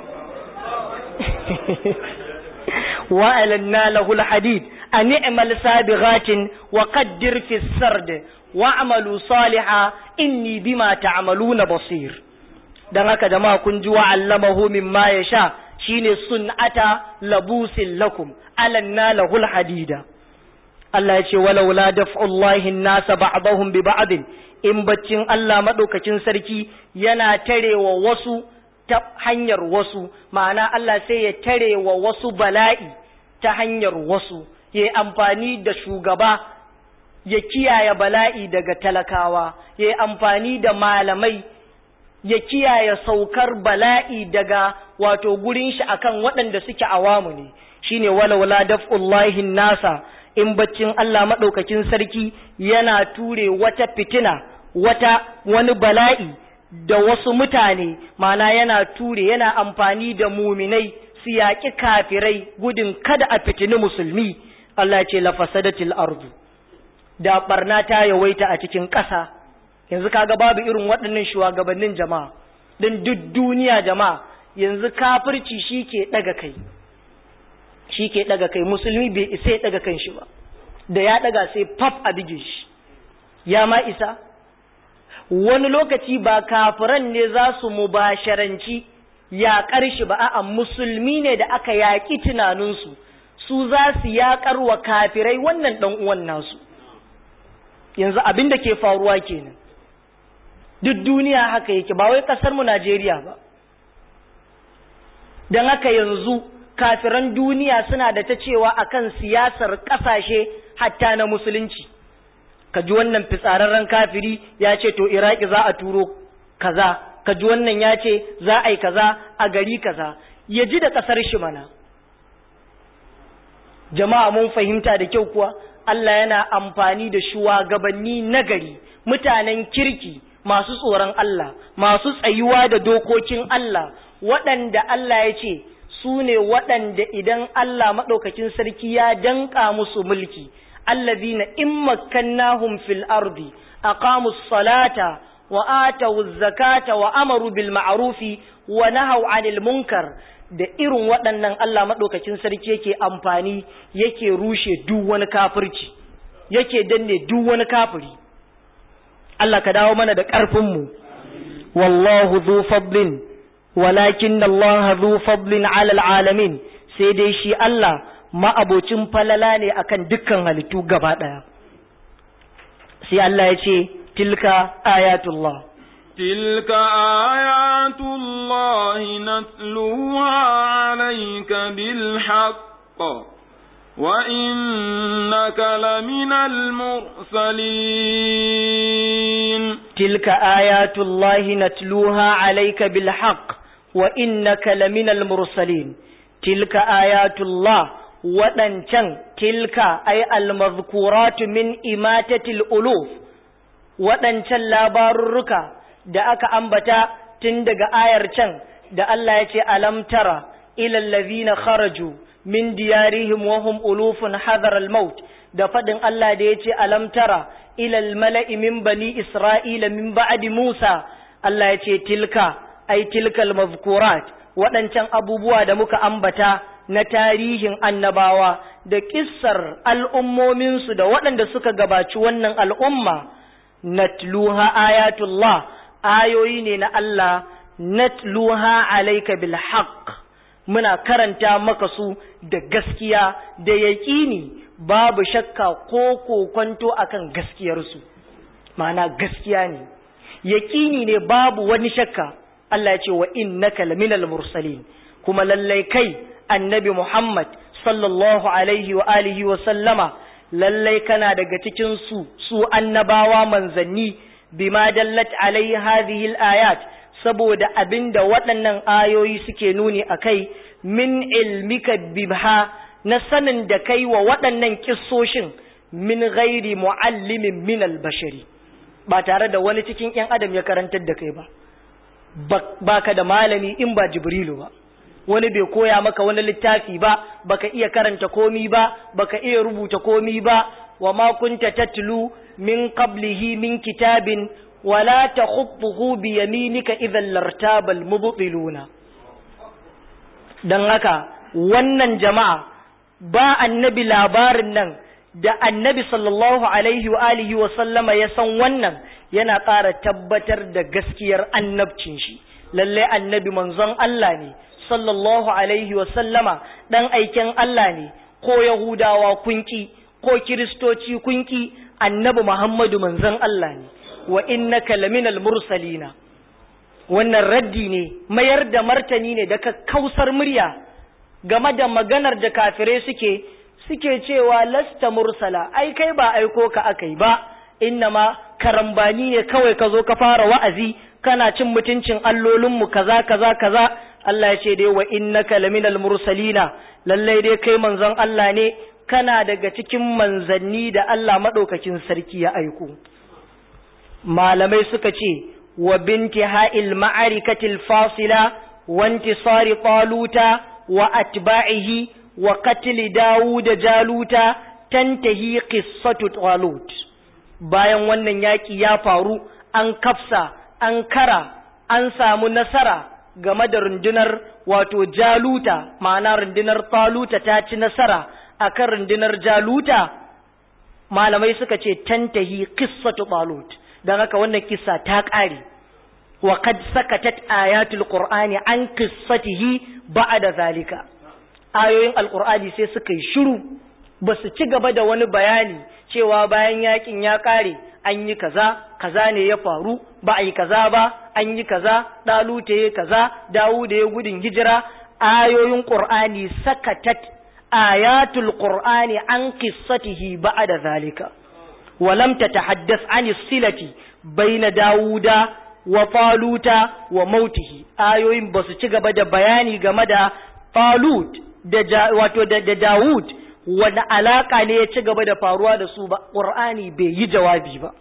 wa'alanna lahul hadid a ni'mal sabighatin wa qaddir fi sard wa'malu saliha inni bima ta'maluna basir dan haka jama'a kun ji wa'allamahu mimma yasha shine sun'ata labusin lakum alanna lahul hadida Allah ya ce walaula daf'ullahi nasa ba'dahum bi ba'd in baccin Allah madaukakin sarki yana tarewa wasu ta hanyar wasu ma'ana Allah sai ya tarewa wasu bala'i ta hanyar wasu ya amfani da shugaba ya kiyaye bala'i daga talakawa ya amfani da malamai ya kiyaye saukar bala'i daga wato gurin shi akan waɗanda suke awamu ne shine walaula daf'ullahi nasa in baccin Allah maɗaukakin sarki yana ture wata fitina wata wani bala'i da wasu mutane mana yana ture yana amfani da muminai su yaƙi kafirai gudun kada a fitini musulmi Allah ce lafasadatil ardu da barna ta yawaita a cikin ƙasa yanzu kaga babu irin waɗannan shugabannin jama'a din duk duniya jama'a yanzu kafirci shi ke ɗaga kai shi ke ɗaga kai musulmi bai isa ya ɗaga kan shi ba da ya ɗaga sai faf a bige shi ya ma isa wani lokaci ba kafiran ne za su mubasharanci yaƙar shi ba a'a musulmi ne da aka yaƙi tunaninsu su za su yaƙar wa kafirai wannan ɗan uwan nasu yanzu abin da ke faruwa kenan duk duniya haka yake ba wai ƙasar mu Najeriya ba don haka yanzu kafiran duniya suna da ta cewa akan siyasar ƙasashe hatta na musulunci ka ji wannan fitsararren kafiri ya ce to iraki za a turo kaza ka ji wannan ya ce za a yi kaza a gari kaza ya ji da ƙasar shi mana jama'a mun fahimta da kyau kuwa Allah yana amfani da shugabanni nagari mutanen kirki masu tsoron Allah masu tsayuwa da dokokin Allah waɗanda Allah ya ce su ne waɗanda idan Allah maɗaukakin sarki ya danƙa musu mulki allazina in makkannahum fil ardi aqamu salata wa atawu zakata wa amaru bil ma'rufi wa nahaw 'anil munkar da irin waɗannan Allah maɗaukakin sarki yake amfani yake rushe duk wani kafirci yake danne duk wani kafiri Allah ka dawo mana da ƙarfinmu wallahu zu fadlin walakin Allah zu fadlin alal alamin sai dai shi Allah ma'abocin falala ne akan dukkan halittu gaba ɗaya sai Allah ya ce tilka ayatullah تلك آيات الله نتلوها عليك بالحق وإنك لمن المرسلين تلك آيات الله نتلوها عليك بالحق وإنك لمن المرسلين تلك آيات الله waɗancan tilka ay almazkuratu min imatatil uluf waɗancan labarurruka da aka ambata tun daga ayar can da Allah ya ce alam tara ila allazina kharaju min diyarihim wa hum ulufun hadar al-maut da fadin Allah da ya ce alam tara ila al-mala'i min bani isra'ila min ba'di Musa Allah ya ce tilka ay tilka al-mazkurat waɗancan abubuwa da muka ambata na tarihin annabawa da kissar al'ummominsu da waɗanda suka gabaci wannan al'umma natluha ayatullah ayoyi ne na Allah natluha alayka bil haqq muna karanta maka su da gaskiya da yaƙini babu shakka ko kokonto akan gaskiyarsu ma'ana gaskiya ne yaƙini ne babu wani shakka Allah ya ce wa innaka laminal mursalin kuma lallai kai annabi Muhammad sallallahu alaihi wa alihi wa sallama lallai kana daga cikin su su annabawa manzanni bima dallat alai hadhihi ayat saboda abinda waɗannan ayoyi suke nuni akai min ilmika bibha na sanin da kai wa waɗannan kissoshin min ghairi muallimin min albashari ba tare da wani cikin ƴan adam ya karantar da kai ba baka da malami in ba jibrilu ba wani bai koya maka wani littafi ba baka iya karanta komi ba baka iya rubuta komi ba wa ma kunta tatlu min qablihi min kitabin wala takhutuhu bi yaminika idhan lartabal mubtiluna dan haka wannan jama'a ba annabi labarin nan da annabi sallallahu alaihi wa alihi wa sallama ya san wannan yana ƙara tabbatar da gaskiyar annabcin shi lalle annabi manzon Allah ne sallallahu alaihi wa sallama dan aiken Allah ne ko yahudawa kunki ko kiristoci kunki annabi Muhammadu manzon Allah ne wa innaka laminal mursalina wannan raddi ne mayar da martani ne da kausar murya game da maganar da kafirai suke suke cewa lasta mursala ai kai ba aiko ka akai ba innama karambani ne kawai ka zo ka fara wa'azi kana cin mutuncin allolinmu kaza kaza kaza Allah ya ce dai wa innaka laminal mursalina lallai dai kai manzon Allah ne kana daga cikin manzanni da Allah madaukakin sarki ya aiko malamai suka ce wa binti ha'il ma'arikatil fasila wa intisari taluta wa atba'ihi wa qatl dawud jaluta tantahi qissatu talut bayan wannan yaki ya faru an kafsa an kara an samu nasara game da rundunar wato jaluta ma'ana rundunar taluta ta ci nasara akan rundunar jaluta malamai suka ce tantahi qissatu talut dan haka wannan kissa ta ƙare wa qad sakatat ayatul qur'ani an qissatihi ba'da zalika ayoyin alqur'ani sai suka yi shiru ba su ci gaba da wani bayani cewa bayan yakin ya ƙare an yi kaza kaza ne ya faru ba a yi kaza ba an yi kaza ɗalute ya kaza dawu da ya gudun hijira ayoyin qur'ani sakatat ayatul qur'ani an qissatihi ba'da zalika ولم تتحدث عن الصلة بين داوود وطالوت وموته ayoyin ba su ci gaba da bayani game da Talut da wato da Dawud wani alaka ne ya ci gaba da faruwa da su ba Qur'ani bai yi jawabi ba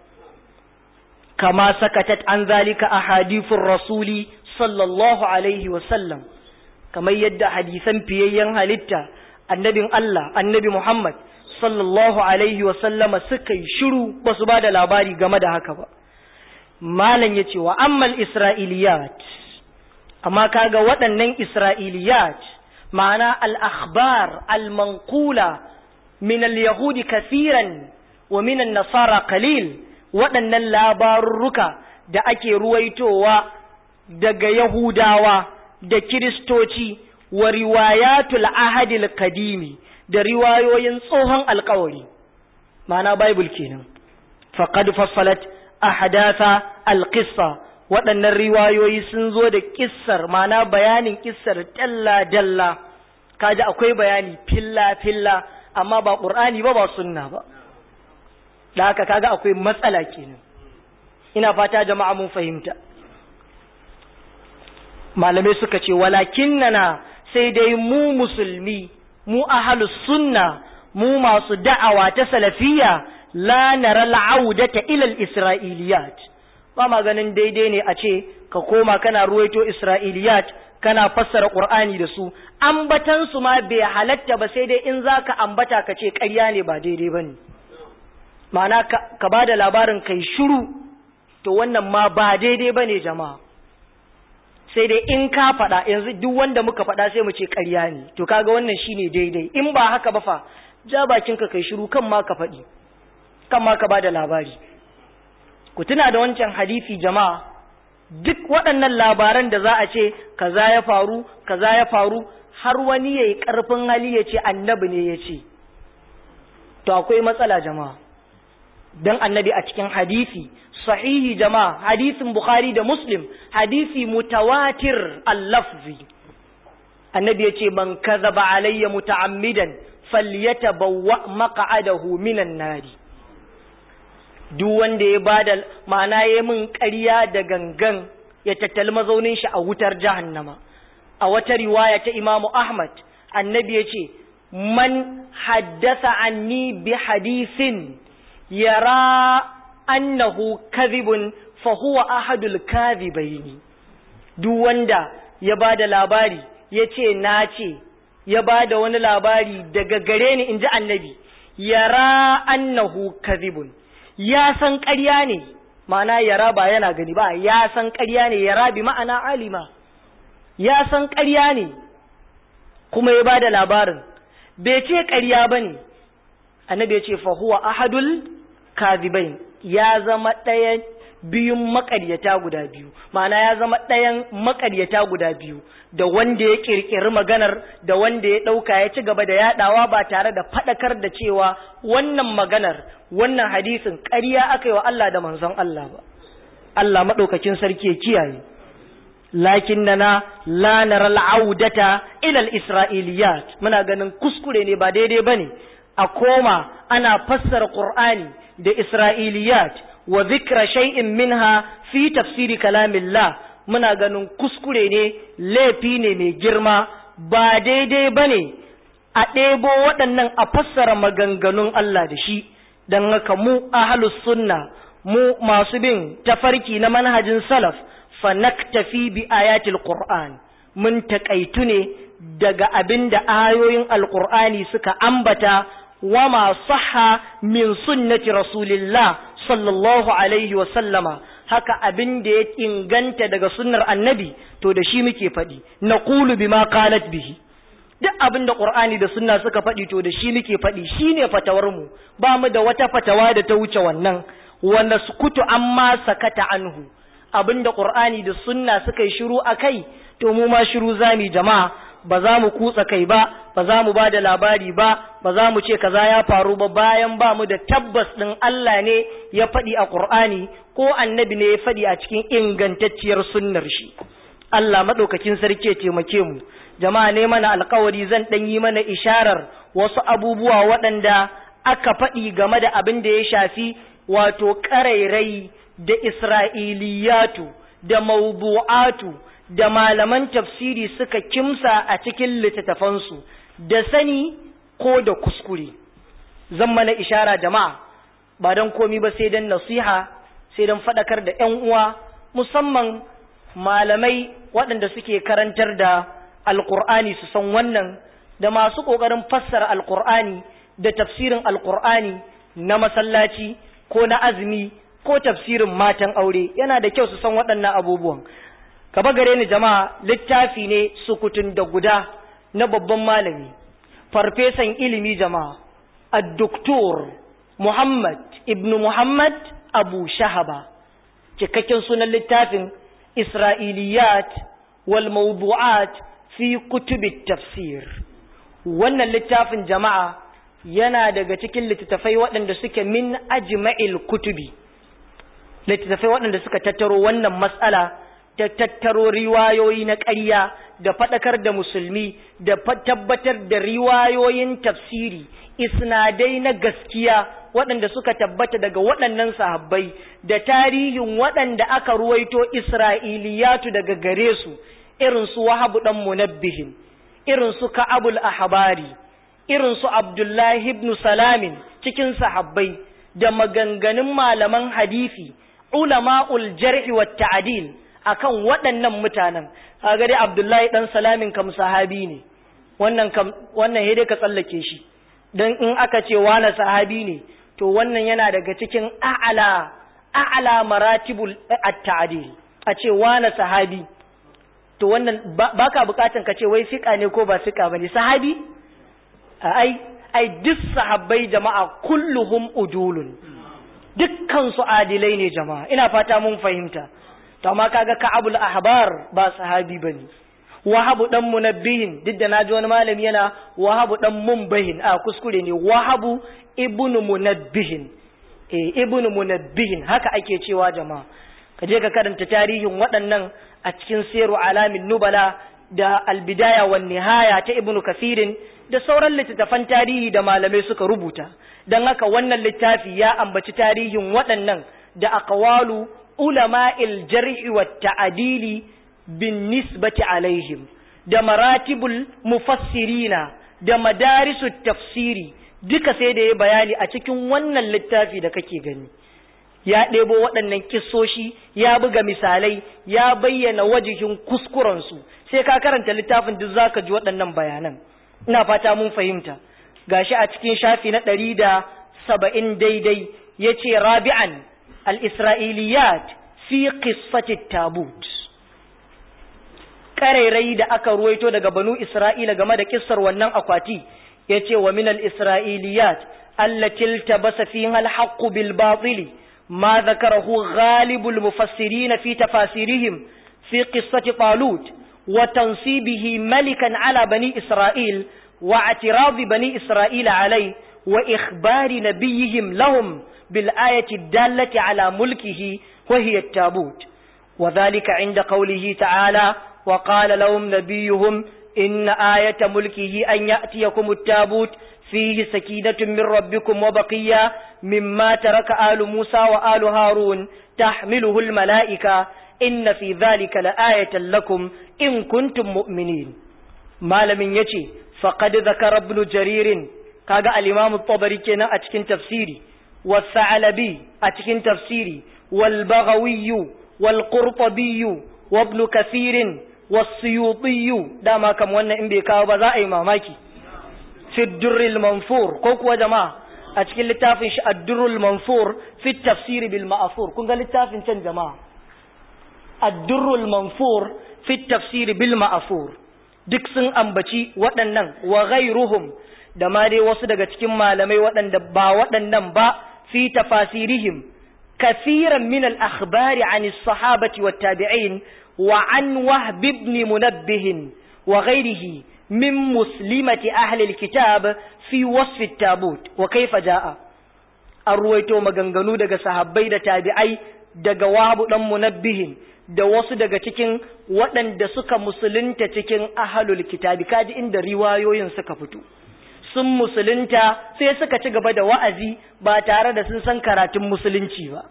kama sakatat an zalika ahadithur rasuli sallallahu alaihi wa sallam kamar yadda hadisan fiyayyen halitta annabin Allah annabi Muhammad sallallahu alaihi sallama suka yi shiru ba su ba da labari game da haka ba malam ya ce wa ammal isra'iliyat amma kaga waɗannan isra'iliyat ma'ana al-akhbar al-manqula min al-yahudi kathiran wa min an-nasara qalil waɗannan labarurruka da ake ruwaitowa daga yahudawa da kiristoci wa riwayatul ahadil kadimi da riwayoyin tsohon alkawari ma'ana bible kenan faqad fassalat ahdatha alqissa waɗannan riwayoyi sun zo da kissar ma'ana bayanin kissar dalla dalla kaji akwai bayani filla filla amma ba qur'ani ba ba sunna ba da haka kaga akwai matsala kenan ina fata jama'a mun fahimta malamai suka ce walakinnana sai dai mu musulmi mu ahlus sunna mu masu da'awa ta salafiyya la nara al'audata ila al-isra'iliyat ba ma ganin daidai ne a ce ka koma kana ruwaito isra'iliyat kana fassara qur'ani da su ambatan su ma bai halatta ba sai dai in zaka ambata ka ce ƙarya ne ba daidai bane ma'ana ka bada labarin kai shiru to wannan ma ba daidai bane jama'a sai dai in ka faɗa yanzu duk wanda muka faɗa sai mu ce ƙarya ne to kaga wannan shine daidai in ba haka ba fa ja bakinka kai shiru kan ma ka faɗi kan ma ka bada labari ku tuna da wancan hadisi jama'a duk waɗannan labaran da za a ce kaza ya faru kaza ya faru har wani yayi ƙarfin hali ya ce annabi ne ya ce to akwai matsala jama'a dan annabi a cikin hadisi sahihi jama'a hadisin bukhari da muslim hadisi mutawatir al-lafzi annabi ya ce man kadhaba alayya muta'ammidan falyatabawwa maq'adahu minan nari duk wanda ya bada ma'ana ya min ƙarya da gangan ya tattali mazaunin shi a wutar jahannama a wata riwaya ta imamu ahmad annabi ya ce man haddasa anni bi hadisin yara annahu kadhibun fa huwa ahadul kadhibaini duk wanda ya bada labari yace na ce ya bada wani labari daga gare ni inji annabi yara annahu kadhibun ya san ƙarya ne ma'ana yara ba yana gani ba ya san ƙarya ne yara bi ma'ana alima ya san ƙarya ne kuma ya bada labarin bai ce ƙarya bane annabi ya ce fa huwa ahadul kadhibain ya zama ɗayan biyun makaryata guda biyu ma'ana ya zama ɗayan makaryata guda biyu da wanda ya ƙirƙiri maganar da wanda ya ɗauka ya ci gaba da yaɗawa ba tare da faɗakar da cewa wannan maganar wannan hadisin ƙarya aka yi wa Allah da manzon Allah ba Allah maɗaukakin sarki ya kiyaye lakin na la nara al'audata ila al-isra'iliyat muna ganin kuskure ne ba daidai bane a koma ana fassara qur'ani da isra'iliyat wa zikra shay'in minha fi tafsiri kalamillah muna ganin kuskure ne laifi ne mai girma ba daidai bane a ɗebo waɗannan a fassara maganganun Allah da shi don haka mu ahlus sunna mu masu bin tafarki na manhajin salaf fa naktafi bi ayatil qur'an mun taƙaitu ne daga abin da ayoyin alqur'ani suka ambata wa ma sahha min sunnati rasulillah sallallahu alaihi wa sallama haka abin da ya inganta daga sunnar annabi to da shi muke faɗi naqulu bima qalat bihi duk abin da Qur'ani da sunna suka faɗi to da shi muke faɗi shine fatawar mu ba mu da wata fatawa da ta wuce wannan wa naskutu amma sakata anhu abin da Qur'ani da sunna suka yi shiru akai to mu ma shiru zami jama'a ba za mu kutsa kai ba ba za mu ba da labari ba ba za mu ce kaza ya faru ba bayan ba mu da tabbas ɗin Allah ne ya faɗi a Qur'ani ko annabi ne ya faɗi a cikin ingantacciyar sunnar shi Allah maɗaukakin sarki ya taimake mu jama'a ne mana alkawari zan ɗan yi mana isharar wasu abubuwa waɗanda aka faɗi game da abin da ya shafi wato ƙarairai da isra'iliyatu da mawdu'atu da malaman tafsiri suka kimsa a cikin littattafansu da sani ko da kuskure zan mana ishara jama'a ba don komi ba sai don nasiha sai don faɗakar da 'yan uwa musamman malamai waɗanda suke karantar da alkur'ani su san wannan da masu ƙoƙarin fassara alkur'ani da tafsirin alkur'ani na masallaci ko na azumi ko tafsirin matan aure yana da kyau su san waɗannan abubuwan gaba gare ni jama'a littafi ne sukutun da guda na babban malami farfesan ilimi jama'a ad-doktor Muhammad ibn Muhammad Abu Shahaba cikakken sunan littafin Isra'iliyat wal mawdu'at fi kutubit tafsir wannan littafin jama'a yana daga cikin littattafai waɗanda suke min ajma'il kutubi littattafai waɗanda suka tattaro wannan matsala ta tattaro riwayoyi na ƙarya da faɗakar da musulmi da tabbatar da riwayoyin tafsiri isnadai na gaskiya waɗanda suka tabbata daga waɗannan sahabbai da tarihin waɗanda aka ruwaito isra'iliyatu daga gare su irin su wahabu ɗan munabbihin irin su ka'abul ahbari irin su abdullahi ibn salamin cikin sahabbai da maganganun malaman hadisi ulama'ul jar'i wa ta'dil akan waɗannan mutanen kaga dai abdullahi dan salamin kam sahabi ne wannan kam wannan dai ka tsallake shi dan in aka ce wani sahabi ne to wannan yana daga cikin a'ala a'ala maratibul at-ta'dil a ce wani sahabi to wannan baka bukatan ka ce wai fika ne ko ba fika bane sahabi ai ai duk sahabbai jama'a kulluhum udulun dukkan su adilai ne jama'a ina fata mun fahimta to amma kaga ka'abul ahbar ba sahabi bane wahabu dan munabbihin duk da naji wani malami yana wahabu dan munbahin a kuskure ne wahabu ibnu munabbihin eh ibnu munabbihin haka ake cewa jama'a ka je ka karanta tarihin waɗannan a cikin siru alamin nubala da albidaya wan nihaya ta ibnu kasirin da sauran littattafan tarihi da malamai suka rubuta don haka wannan littafi ya ambaci tarihin waɗannan da aqwalu ulama'il jar'i wa ta'dili bin nisbati alaihim da maratibul mufassirina da madarisu tafsiri duka sai da ya bayani a cikin wannan littafi da kake gani ya ɗebo waɗannan kissoshi ya buga misalai ya bayyana wajihin kuskurensu sai ka karanta littafin duk zaka ji waɗannan bayanan ina fata mun fahimta gashi a cikin shafi na ɗari da saba'in daidai ya ce rabi'an al-isra'iliyat fi qissati tabut ƙarairayi da aka ruwaito daga banu isra'ila game da kissar wannan akwati ya ce wa min al-isra'iliyat allati iltabasa fiha al-haqqu bil batili ما ذكره غالب المفسرين في تفاسيرهم في قصة طالوت وتنصيبه ملكا على بني إسرائيل واعتراض بني إسرائيل عليه وإخبار نبيهم لهم بالآية الدالة على ملكه وهي التابوت وذلك عند قوله تعالى وقال لهم نبيهم إن آية ملكه أن يأتيكم التابوت فيه سكينة من ربكم وبقية مما ترك آل موسى وآل هارون تحمله الملائكة إن في ذلك لآية لكم إن كنتم مؤمنين ما لم يجي فقد ذكر ابن جرير كاغا الإمام الطبري كنا أتكن تفسيري والثعلبي أتكن تفسيري والبغوي والقرطبي وابن كثير والسيوطي داما كم وانا إن بيكاو بزائي ماماكي في الدر المنفور كوكو جماعة أتكلم لتافن الدر المنفور في التفسير بالمأثور كنت لتافن كان جماعة الدر المنفور في التفسير بالمأثور duk sun ambaci waɗannan wa ghairuhum da ma dai wasu daga cikin malamai waɗanda ba waɗannan ba fi tafasirihim كثيرا من الأخبار عن الصحابة والتابعين وعن وهب بن منبه وغيره من مسلمة أهل الكتاب في وصف التابوت وكيف جاء الرويتو مغنغنو دغ صحابي da tabi'ai daga wabu dan munabbihin da wasu daga cikin waɗanda suka musulunta cikin ahlul kitabi kaji inda riwayoyin suka fito sun musulunta sai suka ci gaba da wa'azi ba tare da sun san karatun musulunci ba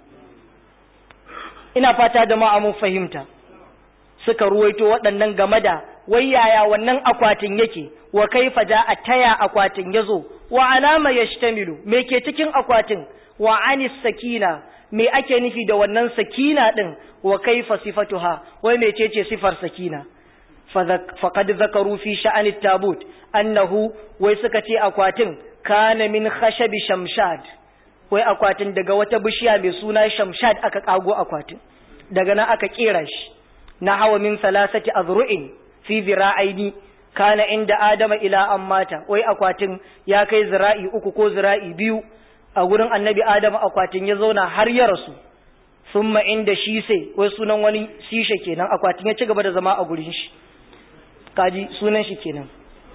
ina fata jama'a mun fahimta suka ruwaito waɗannan game da wai yaya wannan akwatin yake wa kaifa ja a taya akwatin yazo wa alama yashtamilu me ke cikin akwatin wa anis sakina me ake nufi da wannan sakina din wa kaifa sifatuha wai mecece sifar sakina faqad zakaru fi sha'ani tabut annahu wai suka ce akwatin kana min khashabi shamshad wai akwatin daga wata bishiya mai suna shamshad aka kago akwatin daga nan aka kera shi na hawa min salasati azru'in fi zira'aini kana inda adama ila an mata wai akwatin ya kai zira'i uku ko zira'i biyu a gurin annabi adama akwatin ya zauna har ya rasu summa inda shi sai wai sunan wani sishe kenan akwatin ya ci gaba da zama a gurin shi kaji sunan shi kenan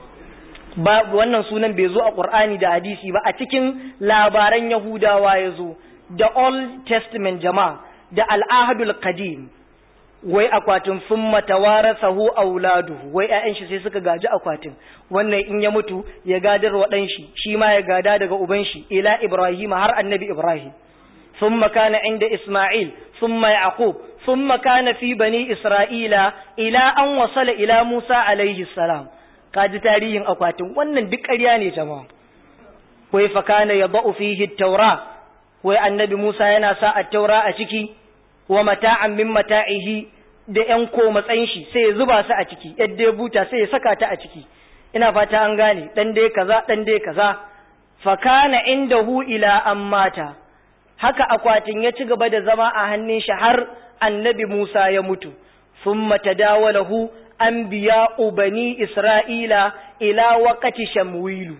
ba wannan sunan bai zo a Qur'ani da hadisi ba a cikin labaran Yahudawa ya zo da Old Testament jama'a da Al-Ahadul Qadim wai akwatin summa tawarasahu auladuhu wai ƴaƴan shi sai suka gaji akwatin wannan in ya mutu ya gadar wa ɗan shi shi ma ya gada daga uban shi ila Ibrahim har annabi Ibrahim ثم كان عند إسماعيل ثم يعقوب ثم كان في بني إسرائيل إلى أن وصل إلى موسى عليه السلام kaji tarihin akwatin wannan duk ƙarya ne jama'a wai fa kana yadau fihi at-taura wai annabi Musa yana sa at-taura a ciki wa mata'an min mata'ihi da ƴan ko matsayin shi sai ya zuba su a ciki yadda ya buta sai ya saka ta a ciki ina fata an gane dan dai kaza dan dai kaza fa kana indahu ila an mata haka akwatin ya ci gaba da zama a hannun shi har annabi Musa ya mutu thumma tadawalahu anbiya'u bani Isra'ila ila waqati Shamwilu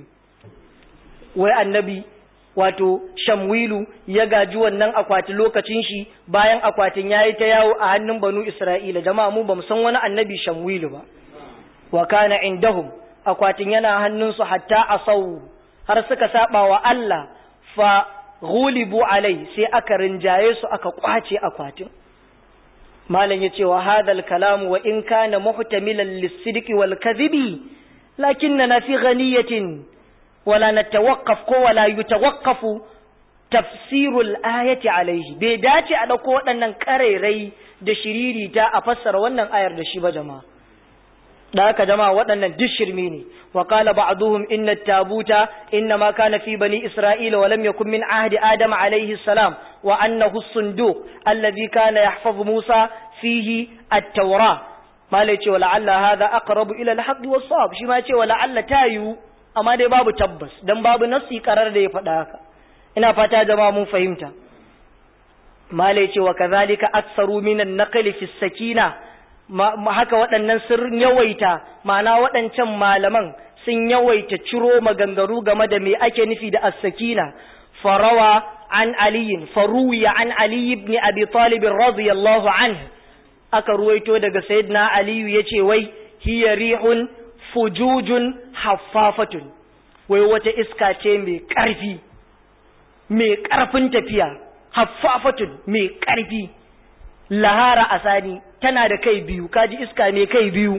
wai annabi wato Shamwilu ya gaji wannan akwati lokacin shi bayan akwatin yayi ta yawo a hannun banu Isra'ila jama'a mu bamu san wani annabi Shamwilu ba wa kana indahum akwatin yana hannunsu hatta asau har suka saba wa Allah fa ghulibu alai sai aka rinjaye su aka kwace akwatin malam yace wa hadal kalamu wa in kana muhtamilan lis-sidqi wal kadhibi lakinna fi ghaniyatin wala natawaqqaf ko wala yutawaqqafu tafsirul ayati alaihi bai dace a dauko waɗannan karerai da shiririta a fassara wannan ayar da shi ba jama'a da haka jama'a waɗannan duk shirme ne wa qala ba'duhum inna at-tabuta inna ma kana fi bani isra'ila wa lam yakun min ahdi adam alayhi salam wa annahu as-sunduq alladhi kana yahfazu musa fihi at-taura malai ce wala alla hadha aqrabu ila al-haqqi was-sawab shi ma ce wala alla tayu amma dai babu tabbas dan babu nasi karar da ya faɗa haka ina fata jama'a mun fahimta malai ce wa kadhalika aktsaru minan naqli fi as-sakina haka waɗannan sun yawaita ma'ana waɗancan malaman sun yawaita ciro maganganu game da me ake nufi da as-sakina farawa an aliyin faruya an ali ibn abi talib radiyallahu anhu aka ruwaito daga sayyidina aliyu yace wai hiya rihun fujujun haffafatun wai wata iska ce mai ƙarfi mai ƙarfin tafiya haffafatun mai ƙarfi lahara asani tana da kai biyu kaji iska mai kai biyu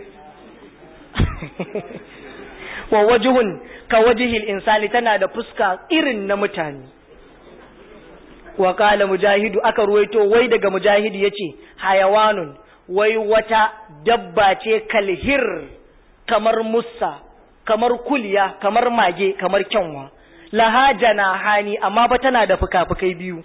wa wajihun ka wajihil insani tana da fuska irin na mutane wa kala mujahidu aka ruwaito wai daga mujahidu yace hayawanun wai wata dabba ce kalhir kamar musa kamar kulya kamar mage kamar kyanwa lahajana hani amma ba tana da fuka-fukai biyu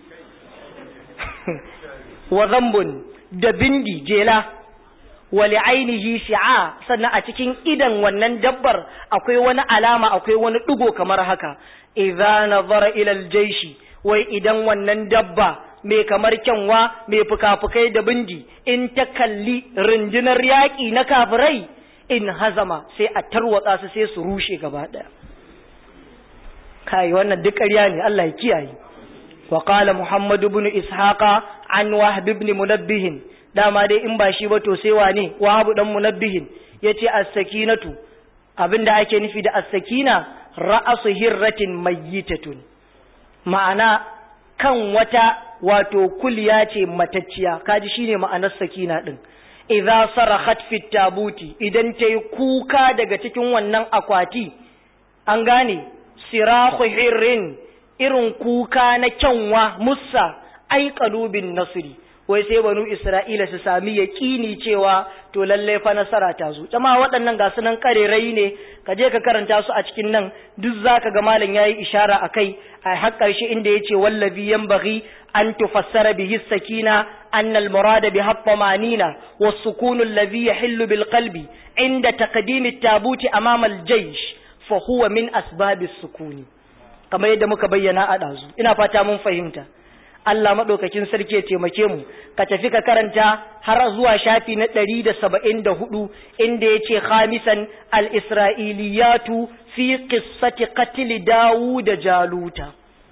wa zambun da bindi jela wali ainihi shi'a sannan a cikin idan wannan dabbar akwai wani alama akwai wani ɗigo kamar haka idza nazara ila aljaishi wai idan wannan dabba mai kamar kyanwa mai fuka-fukai da bindi in ta kalli rundunar yaƙi na kafirai in hazama sai a tarwatsa su sai su rushe gaba ɗaya kai wannan duk ƙarya ne Allah ya kiyaye وقال محمد بن إسحاق عن وهب بن منبه dama dai in ba shi ba to sai wane wahabu dan munabbihin yace as-sakinatu abinda ake nufi da as-sakina ra'asu hirratin mayyitatun ma'ana kan wata wato kulya ce matacciya kaji shine ma'anar sakina din idza sarahat fi tabuti idan tayi kuka daga cikin wannan akwati an gane sirahu hirrin irin kuka na kyanwa musa ai kalubin nasiri wai sai banu isra'ila su sami yaƙini cewa to lalle fa nasara ta zo jama'a waɗannan ga sunan karerai ne ka je ka karanta su a cikin nan duk zaka ga malam yayi ishara akai a har ƙarshe inda yace wallazi yanbaghi an tufassara bihi sakina an al murad bi hattamanina was sukun alladhi yahillu bil qalbi inda taqdim at tabuti amama al jaysh fa huwa min asbab as sukuni kamar yadda muka bayyana a ɗazu ina fata mun fahimta Allah maɗaukakin sarki ya taimake mu ka tafi ka karanta har zuwa shafi na ɗari da saba'in da hudu inda ya ce khamisan al-isra'iliyatu fi qissati qatl dawu da jaluta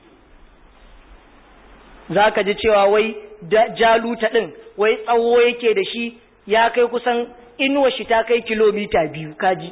za ka ji cewa wai jaluta ɗin wai tsawo yake da shi ya kai kusan inuwa shi ta kai kilomita biyu kaji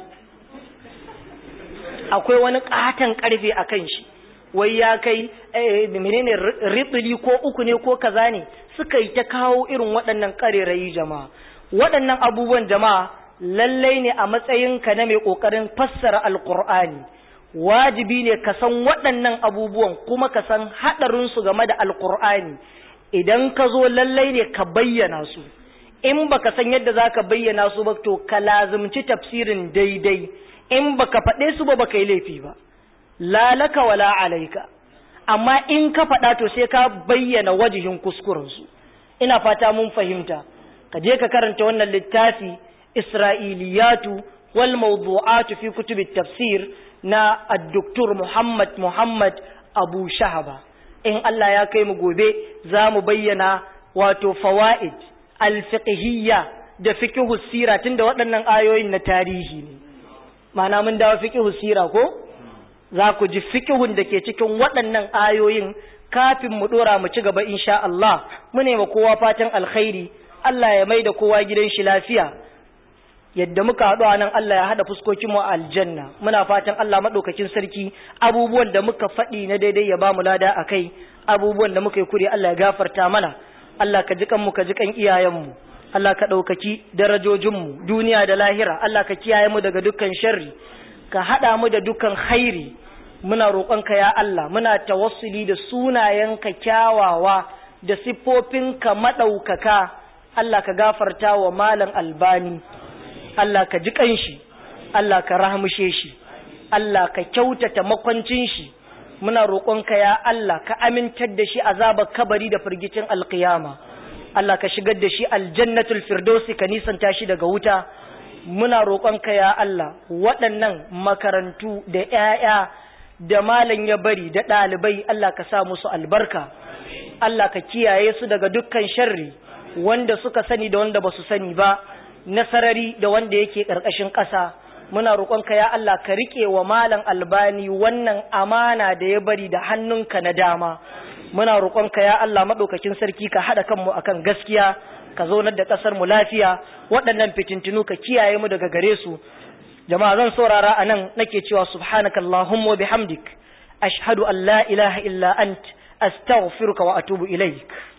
akwai wani ƙaton ƙarfe a kan shi wai ya kai menene ritsili ko uku ne ko kaza ne suka yi ta kawo irin waɗannan ƙarerayi jama'a waɗannan abubuwan jama'a lallai ne a matsayinka na mai ƙoƙarin fassara alƙur'ani wajibi ne ka san waɗannan abubuwan kuma ka san haɗarinsu game da alƙur'ani idan ka zo lallai ne ka bayyana su in baka san yadda za ka bayyana su ba to ka lazimci tafsirin daidai in baka faɗe su ba baka yi laifi ba lalaka wala alaika amma in ka faɗa to sai ka bayyana wajihin kuskurensu ina fata mun fahimta ka je ka karanta wannan littafi isra'iliyatu wal mawdu'atu fi kutubit tafsir na addoktor Muhammad Muhammad Abu Shahaba in Allah ya kai mu gobe za mu bayyana wato fawaid alfiqhiyya da fiqhu sira tunda waɗannan ayoyin na tarihi ne ma'ana mun dawo fiqhu sira ko za ku ji fiqhun da ke cikin waɗannan ayoyin kafin mu dora mu ci gaba insha Allah mu ne ma kowa fatan alkhairi Allah ya mai da kowa gidan shi lafiya yadda muka haɗu a nan Allah ya haɗa fuskokinmu a aljanna muna fatan Allah maɗaukakin sarki abubuwan da muka faɗi na daidai ya ba mu lada a kai abubuwan da muka yi kuri Allah ya gafarta mana Allah ka ji kanmu ka ji kan iyayenmu Allah ka ɗaukaki darajojinmu duniya da lahira Allah ka kiyaye mu daga dukkan sharri ka haɗa mu da dukkan khairi muna roƙonka ya Allah muna tawassuli da sunayenka kyawawa da siffofinka maɗaukaka Allah ka gafarta wa malam albani Allah ka ji ƙanshi, Allah ka rahmushe shi, Allah ka kyautata makwancin shi, muna roƙonka ya Allah ka amintar da shi azabar kabari da firgicin alƙiyama. Allah ka shigar da shi aljannatul firdausi ka nisanta shi daga wuta. Muna roƙonka ya Allah waɗannan makarantu da ‘ya'ya da malam ya bari da ɗalibai Allah ka sa musu albarka. Allah ka kiyaye su daga dukkan sharri wanda suka sani da wanda ba su sani ba. nasarari da wanda yake ƙarƙashin ƙasa muna roƙonka ya Allah ka riƙe wa malam albani wannan amana da ya bari da hannunka na dama muna roƙonka ya Allah maɗaukakin sarki ka haɗa kanmu akan gaskiya ka zaunar da ƙasar mu lafiya waɗannan fitintinu ka kiyaye mu daga gare su jama'a zan saurara a nan nake cewa subhanaka allahumma wa bihamdik ashhadu an la ilaha illa ant astaghfiruka wa atubu ilaik